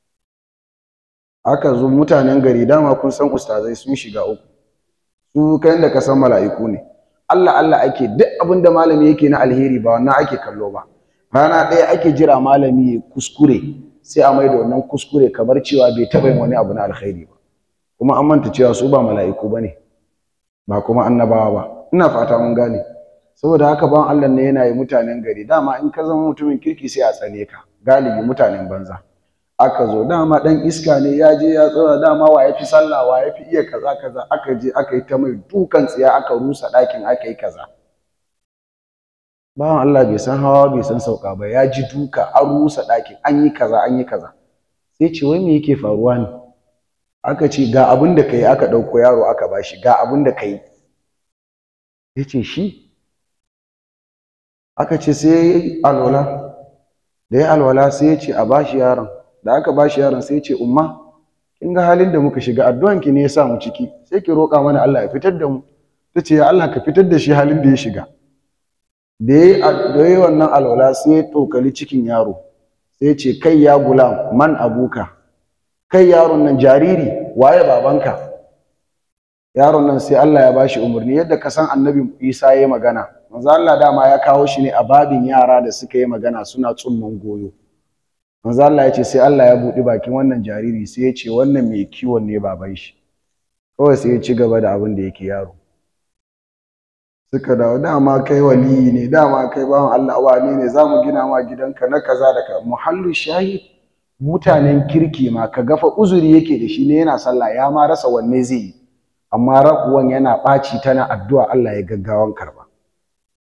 aka zo mutanen gari dama kun san ustazai sun shiga uku su kai da ka san mala'iku ne Allah Allah ake duk abin da malami yake na alheri ba wannan ake kallo ba rana ɗaya ake jira malami ya kuskure sai a maida wannan kuskure kamar cewa bai taɓa yin wani abu na alkhairi ba kuma an manta cewa su ba mala'iku ba ne ba kuma annabawa ba ina fata mun gane saboda haka ban Allah ne yana yi mutanen gari dama in ka zama mutumin kirki sai a tsane ka galibi mutanen banza aka zo dama dan iska ne ya je ya tsaya dama wa ya fi sallah wa ya fi iya kaza kaza aka je aka yi ta mai dukan tsiya aka rusa ɗakin aka yi kaza bawan Allah bai san hawa bai san sauka ba ya ji duka an rusa ɗakin an yi kaza an yi kaza sai ce wai me yake faruwa ne aka ce ga abin da kai aka ɗauko yaro aka bashi ga abin da kai ya ce shi aka ce sai ya yi alwala da ya alwala sai ya ce a bashi yaron da aka bashi yaron sai ya ce umma kin ga halin da muka shiga addu'an ki ne ya sa mu ciki sai ki roƙa mana Allah ya fitar da mu ta ce ya Allah ka fitar da shi halin da ya shiga da ya yi wannan alwala sai ya tokali cikin yaro sai ce kai ya gulam man abuka kai yaron nan jariri waye babanka yaron nan sai Allah ya bashi umarni yadda ka san annabi Isa ya yi magana manzo Allah dama ya kawo shi ne a babin yara da suka yi magana suna tsumman goyo manzo Allah ya ce sai Allah ya buɗi bakin wannan jariri sai ya ce wannan mai kiwon ne baban shi kawai sai ya ci gaba da abin da yake yaro suka dawo dama kai waliyi ne dama kai bawan Allah wani ne zamu gina ma gidanka na kaza da ka muhallu shahid mutanen kirki ma ka gafa uzuri yake da shi ne yana sallah ya ma rasa wanne zai yi amma rakuwan yana ɓaci tana addu'a Allah ya gaggawan karba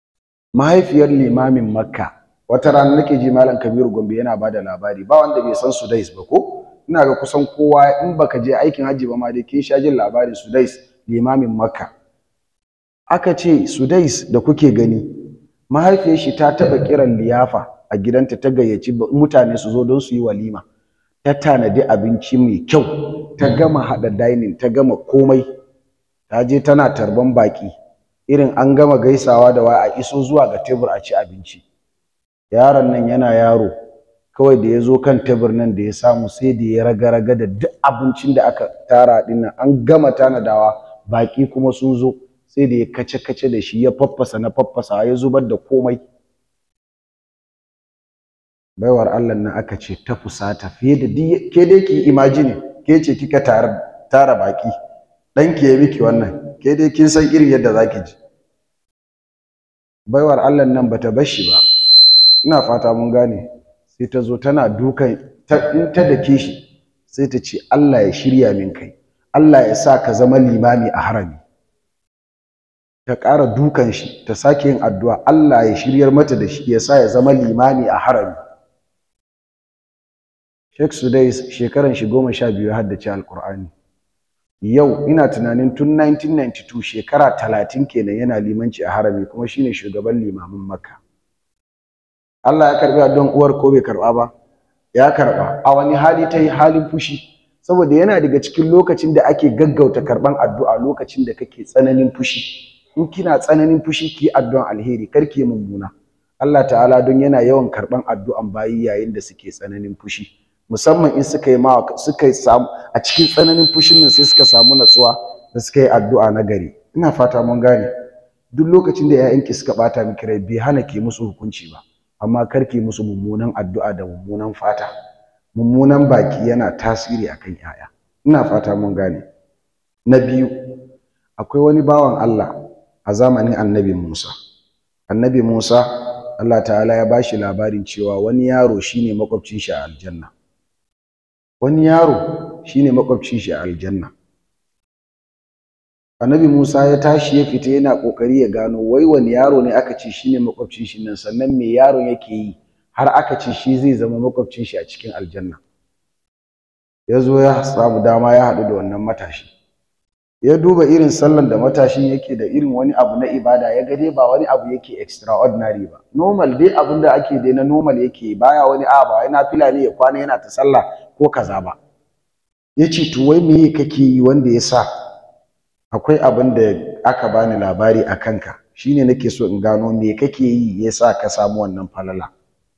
mahaifiyar limamin makka wata rana nake ji malam kabiru gombe yana ba da labari ba wanda bai san sudais ba ko ina ga kusan kowa in baka je aikin hajji ba ma dai kin sha jin labarin sudais limamin makka aka ce sudais da kuke gani mahaifiyar shi ta taɓa kiran liyafa a gidanta ta gayyaci mutane su zo don su yi walima ta tanadi abinci mai kyau ta gama haɗa dining ta gama komai ta je tana tarban baki irin an gama gaisawa da waya a iso zuwa ga tebur a ci abinci yaron nan yana yaro kawai da ya zo kan tebur nan da ya samu sai da ya raga-raga da duk abincin da aka tara din nan an gama tanadawa baki kuma sun zo sai da ya kace-kace da shi ya faffasa na faffasa ya zubar da komai baiwar Allah nan aka ce ta fusata fiye da ke dai ki imagine ke ce kika tara baki ɗanki ya miki wannan ke dai kin san irin yadda zaki ji baiwar Allah nan bata bar shi ba ina fata mun gane sai ta zo tana dukan in ta dake shi sai ta ce Allah ya shirya min kai Allah ya sa ka zama limami a harami ta ƙara dukan shi ta sake yin addu'a Allah ya shiryar mata da shi ya sa ya zama limami a harami Sheikh Sudais shekaran shi goma sha biyu haddace Alƙur'ani yau ina tunanin tun 1992 shekara talatin kenan yana limanci a harami kuma shine shugaban limamin Makka Allah ya karbi addu'an uwar ko bai karba ba ya karba a wani hali ta yi halin fushi saboda yana daga cikin lokacin da ake gaggauta karban addu'a lokacin da kake tsananin fushi in kina tsananin fushi ki addu'an alheri kar ki mummuna Allah ta'ala don yana yawan karban addu'an bayi yayin da suke tsananin fushi musamman in suka yi ma suka yi samu a cikin tsananin fushin nan sai suka samu natsuwa da suka yi addu'a na gari ina fata mun gane duk lokacin da 'ya'yanki suka bata miki rai bai hana ki musu hukunci ba amma karki musu mummunan addu'a da mummunan fata mummunan baki yana tasiri akan yaya ina fata mun gane na biyu akwai wani bawan Allah a zamanin annabi Musa annabi Musa Allah ta'ala ya bashi labarin cewa wani yaro shine makwabcin shi a aljanna wani yaro shine makwabcin shi a aljanna annabi Musa ya tashi ya fita yana kokari ya gano wai wani yaro ne aka ce shine makwabcin shi nan sannan me yaron yake yi har aka ce shi zai zama makwabcin shi a cikin aljanna ya zo ya samu dama ya haɗu da wannan matashi ya duba irin sallan da matashin yake da irin wani abu na ibada ya ga dai ba wani abu yake extraordinary ba normal dai abin da ake dai na normal yake baya wani a ba wai nafila ne ya kwana yana ta sallah ko kaza ba ya ce to wai me kake yi wanda ya sa akwai abin da aka bani labari a kanka shine nake so in gano me kake yi ya sa ka samu wannan falala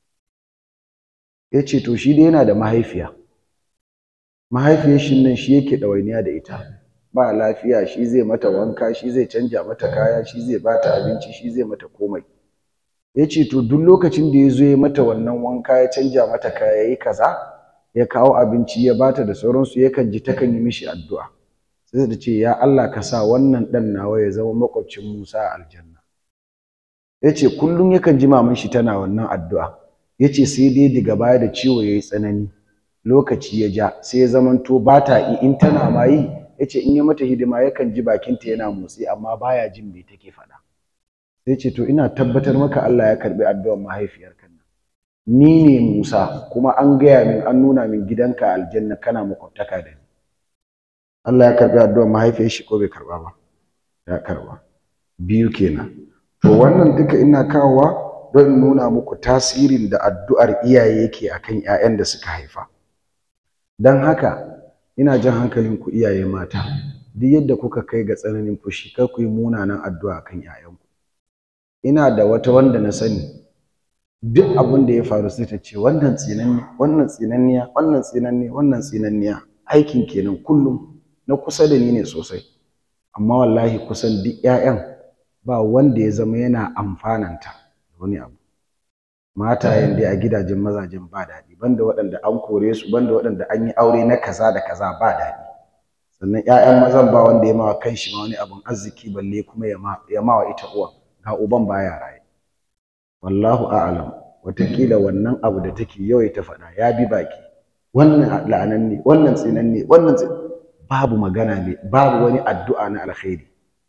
ya ce to shi dai yana da mahaifiya mahaifiyar shi nan shi yake ɗawainiya da ita ba lafiya shi zai mata wanka shi zai canja mata kaya shi zai bata abinci shi zai mata komai ya ce to duk lokacin da ya zo ya mata wannan wanka ya canja mata kaya ya yi kaza ya kawo abinci ya bata da sauransu yakan ji takan yi mishi addu'a sai da ce ya Allah ka sa wannan ɗan nawa ya zama makwabcin Musa a aljanna ya ce kullum yakan ji maman shi tana wannan addu'a ya ce sai dai daga baya da ciwo ya yi tsanani lokaci ya ja sai ya zamanto ba ta yi in tana ma yi ya ce in ya mata hidima yakan ji bakinta yana motsi amma baya jin me take faɗa sai ce to ina tabbatar maka Allah ya karɓi addu'ar mahaifiyarka nan ni ne Musa kuma an gaya min an nuna min gidanka aljanna kana makwabtaka da ni Allah ya karɓi addu'ar mahaifiyar shi ko bai karɓa ba ya karɓa biyu kenan to wannan duka ina kawowa don nuna muku tasirin da addu'ar iyaye yake akan ƴaƴan da suka haifa don haka ina jan hankalin ku iyaye mata duk yadda kuka kai ga tsananin fushi kar ku yi munanan addu'a kan ƴaƴanku ina da wata wanda na sani duk abin da ya faru sai ta ce wannan tsinanni wannan tsinanniya wannan tsinanni wannan tsinanniya aikin kenan kullum na kusa da ni ne sosai amma wallahi kusan duk ƴaƴan ba wanda ya zama yana amfananta da wani abu matayen dai a gidajen mazajen ba daɗi banda waɗanda an kore su banda waɗanda an yi aure na kaza da kaza ba daɗi sannan ƴaƴan mazan ba wanda ya mawa kanshi ma wani abun arziki balle kuma ya mawa ita uwa ga uban baya raye wallahu a'lam wataƙila wannan abu da take yawaita faɗa ya bi baki wannan la'anan ne wannan tsinan ne wannan babu magana ne babu wani addu'a na alkhairi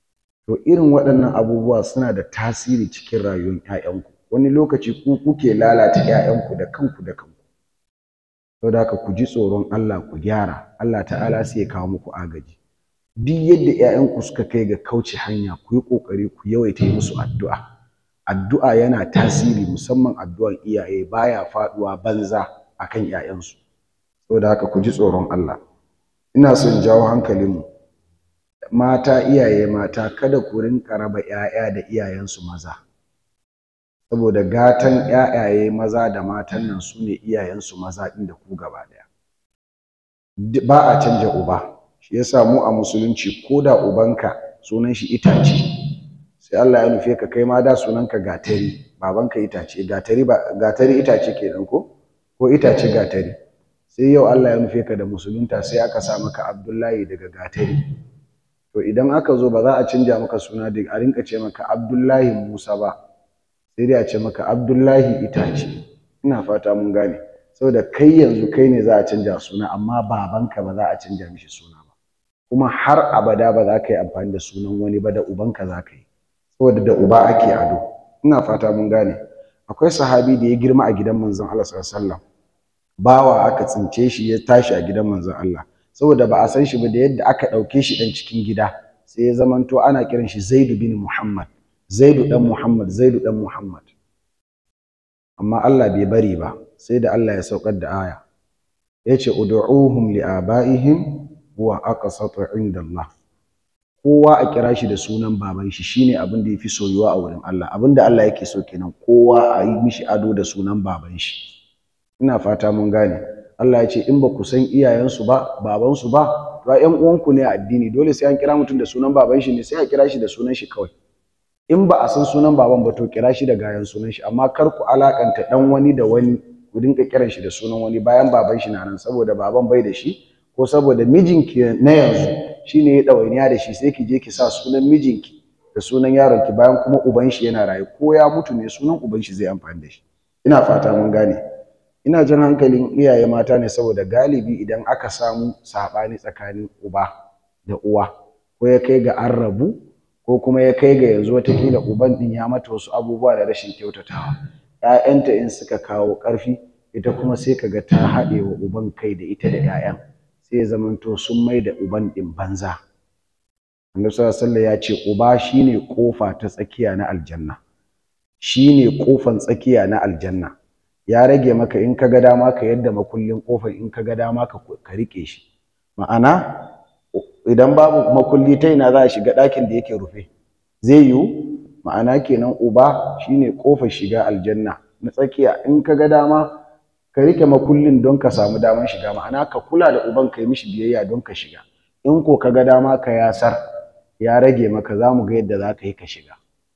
to irin waɗannan abubuwa suna da tasiri cikin rayuwar 'ya'yanku wani lokaci ku kuke lalata 'ya'yanku da kanku da kanku saboda haka ku ji tsoron Allah ku gyara Allah ta'ala sai ya kawo muku agaji duk yadda 'ya'yanku suka kai ga kauce hanya ku yi ƙoƙari ku yawaita yi musu addu'a addu'a yana tasiri musamman addu'ar iyaye baya faɗuwa banza akan 'ya'yansu saboda haka ku ji tsoron Allah ina son jawo hankalinmu mata iyaye mata kada ku rinka raba 'ya'ya da iyayensu maza saboda gatan 'ya'yaye maza da matan nan su ne iyayensu maza ɗin da ku gaba ɗaya ba a canja uba shi yasa mu a musulunci ko da ubanka sunan shi itace sai Allah ya nufe ka kai ma da sunanka gatari babanka itace gatari ba gatari itace kenan ko ko itace gatari sai yau Allah ya nufe ka da musulunta sai aka sa maka Abdullahi daga gatari to idan aka zo ba za a canja maka suna da a rinka ce maka Abdullahi Musa ba sai dai a ce maka Abdullahi itace ina fata mun gane saboda kai yanzu kai ne za a canja suna amma babanka ba za a canja mishi suna ba kuma har abada ba za ka yi amfani da sunan wani ba da ubanka za ka yi saboda da uba ake ado ina fata mun gane akwai sahabi da ya girma a gidan manzon Allah sallallahu alaihi wasallam bawa aka tsince shi ya tashi a gidan manzon Allah saboda ba a san shi ba da yadda aka ɗauke shi ɗan cikin gida sai ya zamanto ana kiran shi Zaidu bin Muhammad Zaidu dan Muhammad Zaidu dan Muhammad amma Allah bai bari ba sai da Allah ya saukar da aya yace ud'uhum li abaihim huwa aqsatu inda Allah kowa a kira shi da sunan baban shi shine abin da yafi soyuwa a wurin Allah abin da Allah yake so kenan kowa a yi mishi ado da sunan baban shi ina fata mun gane Allah ya ce in ba ku san iyayensu ba babansu ba to ƴan uwanku ne a addini dole sai an kira mutum da sunan baban shi ne sai a kira shi da sunan shi kawai in ba a san sunan baban ba to kira shi da gayan sunan shi amma kar ku alakanta dan wani da wani ku dinga kiran shi da sunan wani bayan baban shi na nan saboda baban bai da shi ko saboda mijinki na yanzu shine ya ɗawainiya da shi sai ki je ki sa sunan mijinki da sunan yaronki bayan kuma uban shi yana raye ko ya mutu ne sunan uban shi zai amfani da shi ina fata mun gane ina jan hankalin iyaye mata ne saboda galibi idan aka samu saɓani tsakanin uba da uwa ko ya kai ga an rabu ko kuma ya kai ga yanzu watakila uban ɗin ya mata wasu abubuwa da rashin kyautatawa ‘ya'yanta in suka kawo ƙarfi ita kuma sai ka ga ta haɗe wa uban kai da ita da ‘ya'yan sai ya zamanto sun mai da uban ɗin banza annabi sallallahu ya ce uba shine kofa ta tsakiya na aljanna shine kofan tsakiya na aljanna ya rage maka in ka ga dama ka yadda makullin kofar in ka ga dama ka ka rike shi ma'ana idan babu makulli ta ina za a shiga ɗakin da yake rufe zai yiwu ma'ana kenan uba shine kofar shiga aljanna na tsakiya in ka ga dama ka rike makullin don ka samu daman shiga ma'ana ka kula da uban ka yi mishi biyayya don ka shiga in ko ka ga dama ka yasar ya rage maka za mu ga yadda za ka yi ka shiga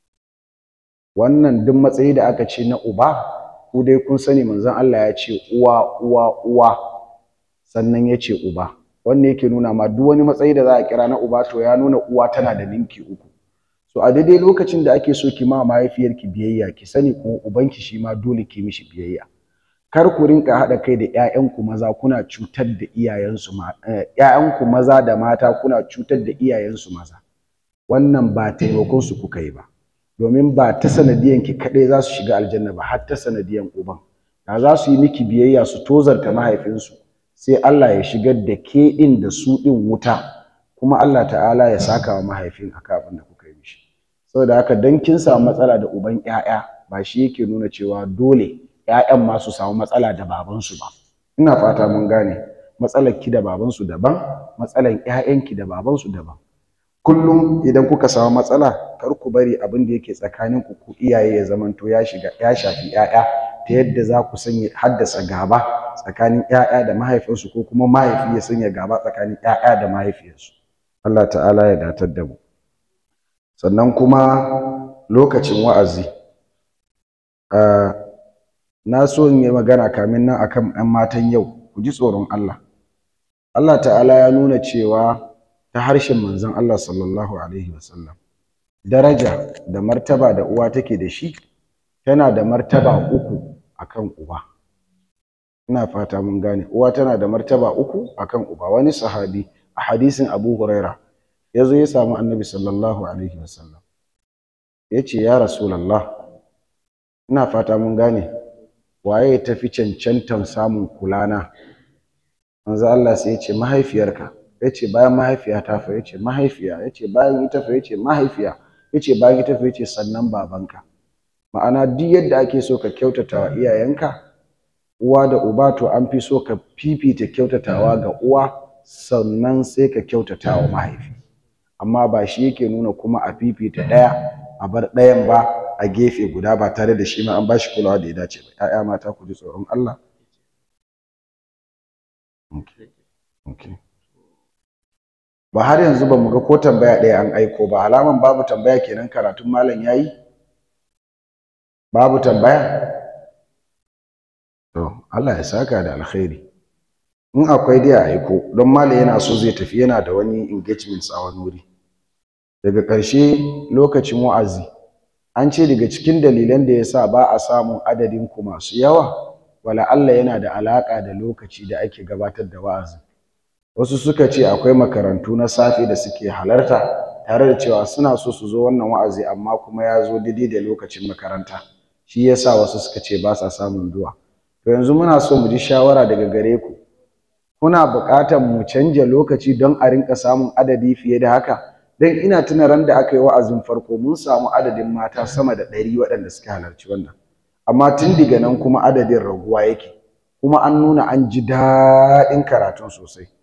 wannan duk matsayi da aka ce na uba ku dai kun sani manzon Allah ya ce uwa uwa uwa sannan ya ce uba wannan yake nuna ma duk wani matsayi da za a kira na uba to ya nuna uwa tana da ninki uku so a daidai lokacin da ake so ki ma mahaifiyarki biyayya ki sani ko ubanki shi ma dole ki mishi biyayya kar ku rinka haɗa kai da ƴaƴanku maza kuna cutar da iyayensu ƴaƴanku maza da mata kuna cutar da iyayensu maza wannan ba taimakon su kuka yi ba domin ba ta sanadiyan ki kaɗai za su shiga aljanna ba har ta sanadiyan uban da za su yi miki biyayya su tozarta mahaifinsu sai Allah ya shigar da ke ɗin da su ɗin wuta kuma Allah ta'ala ya saka wa mahaifin akan abin da kuka yi mishi saboda haka dan kin samu matsala da uban ƴaƴa ba shi yake nuna cewa dole ƴaƴan ma su samu matsala da babansu ba ina fata mun gane matsalar ki da babansu daban matsalar ƴaƴanki da babansu daban kullum idan kuka samu matsala kar ku bari abin da yake tsakanin ku ku iyaye ya zamanto ya shiga ya shafi ƴaƴa ta yadda za ku sanya haddasa gaba tsakanin ƴaƴa da mahaifinsu ko kuma mahaifi ya sanya gaba tsakanin ƴaƴa da mahaifiyarsu Allah ta'ala ya datar da mu sannan kuma lokacin wa'azi na so in yi magana kamin nan akan ɗan matan yau ku ji tsoron Allah Allah ta'ala ya nuna cewa ta harshen manzon Allah sallallahu alaihi wasallam daraja da martaba da uwa take da shi tana da martaba uku akan uba ina fata mun gane uwa tana da martaba uku akan uba wani sahabi a hadisin Abu Huraira ya zo ya samu annabi sallallahu alaihi wasallam ya ce ya rasulallah ina fata mun gane waye ya tafi cancantan samun kulana manzo Allah sai ya ce mahaifiyarka ya ce bayan mahaifiyata fa ya ce mahaifiya ya ce bayan ita fa ya ce mahaifiya ya ce bayan ita fa ya ce sannan babanka ma'ana duk yadda ake so ka kyautata wa iyayenka uwa da uba to an fi so ka fifita kyautatawa ga uwa sannan sai ka kyautata wa mahaifi amma ba shi yake nuna kuma a fifita ɗaya a bar ɗayan ba a gefe guda ba tare da shi ma an ba shi kulawa da ya dace ba ‘ya'ya mata ku ji tsoron Allah ba har yanzu ba mu ga ko tambaya ɗaya an aiko ba alaman babu tambaya kenan karatun malam yayi babu tambaya to Allah ya saka da alkhairi in akwai dai a aiko don malam yana so zai tafi yana da wani engagements a wani wuri daga ƙarshe lokacin wa'azi an ce daga cikin dalilan da ya sa ba a samun adadin ku masu yawa wala Allah yana da alaƙa da lokaci da ake gabatar da wa'azi wasu suka ce akwai makarantu na safe da suke halarta tare da cewa suna so su zo wannan wa'azi amma kuma ya zo daidai da lokacin makaranta shi yasa wasu suka ce ba sa samun zuwa to yanzu muna so mu ji shawara daga gare ku kuna buƙatar mu canja lokaci don a rinka samun adadi fiye da haka don ina tuna ran da aka yi wa'azin farko mun samu adadin mata sama da ɗari waɗanda suka halarci wannan amma tun daga nan kuma adadin raguwa yake kuma an nuna an ji daɗin karatun sosai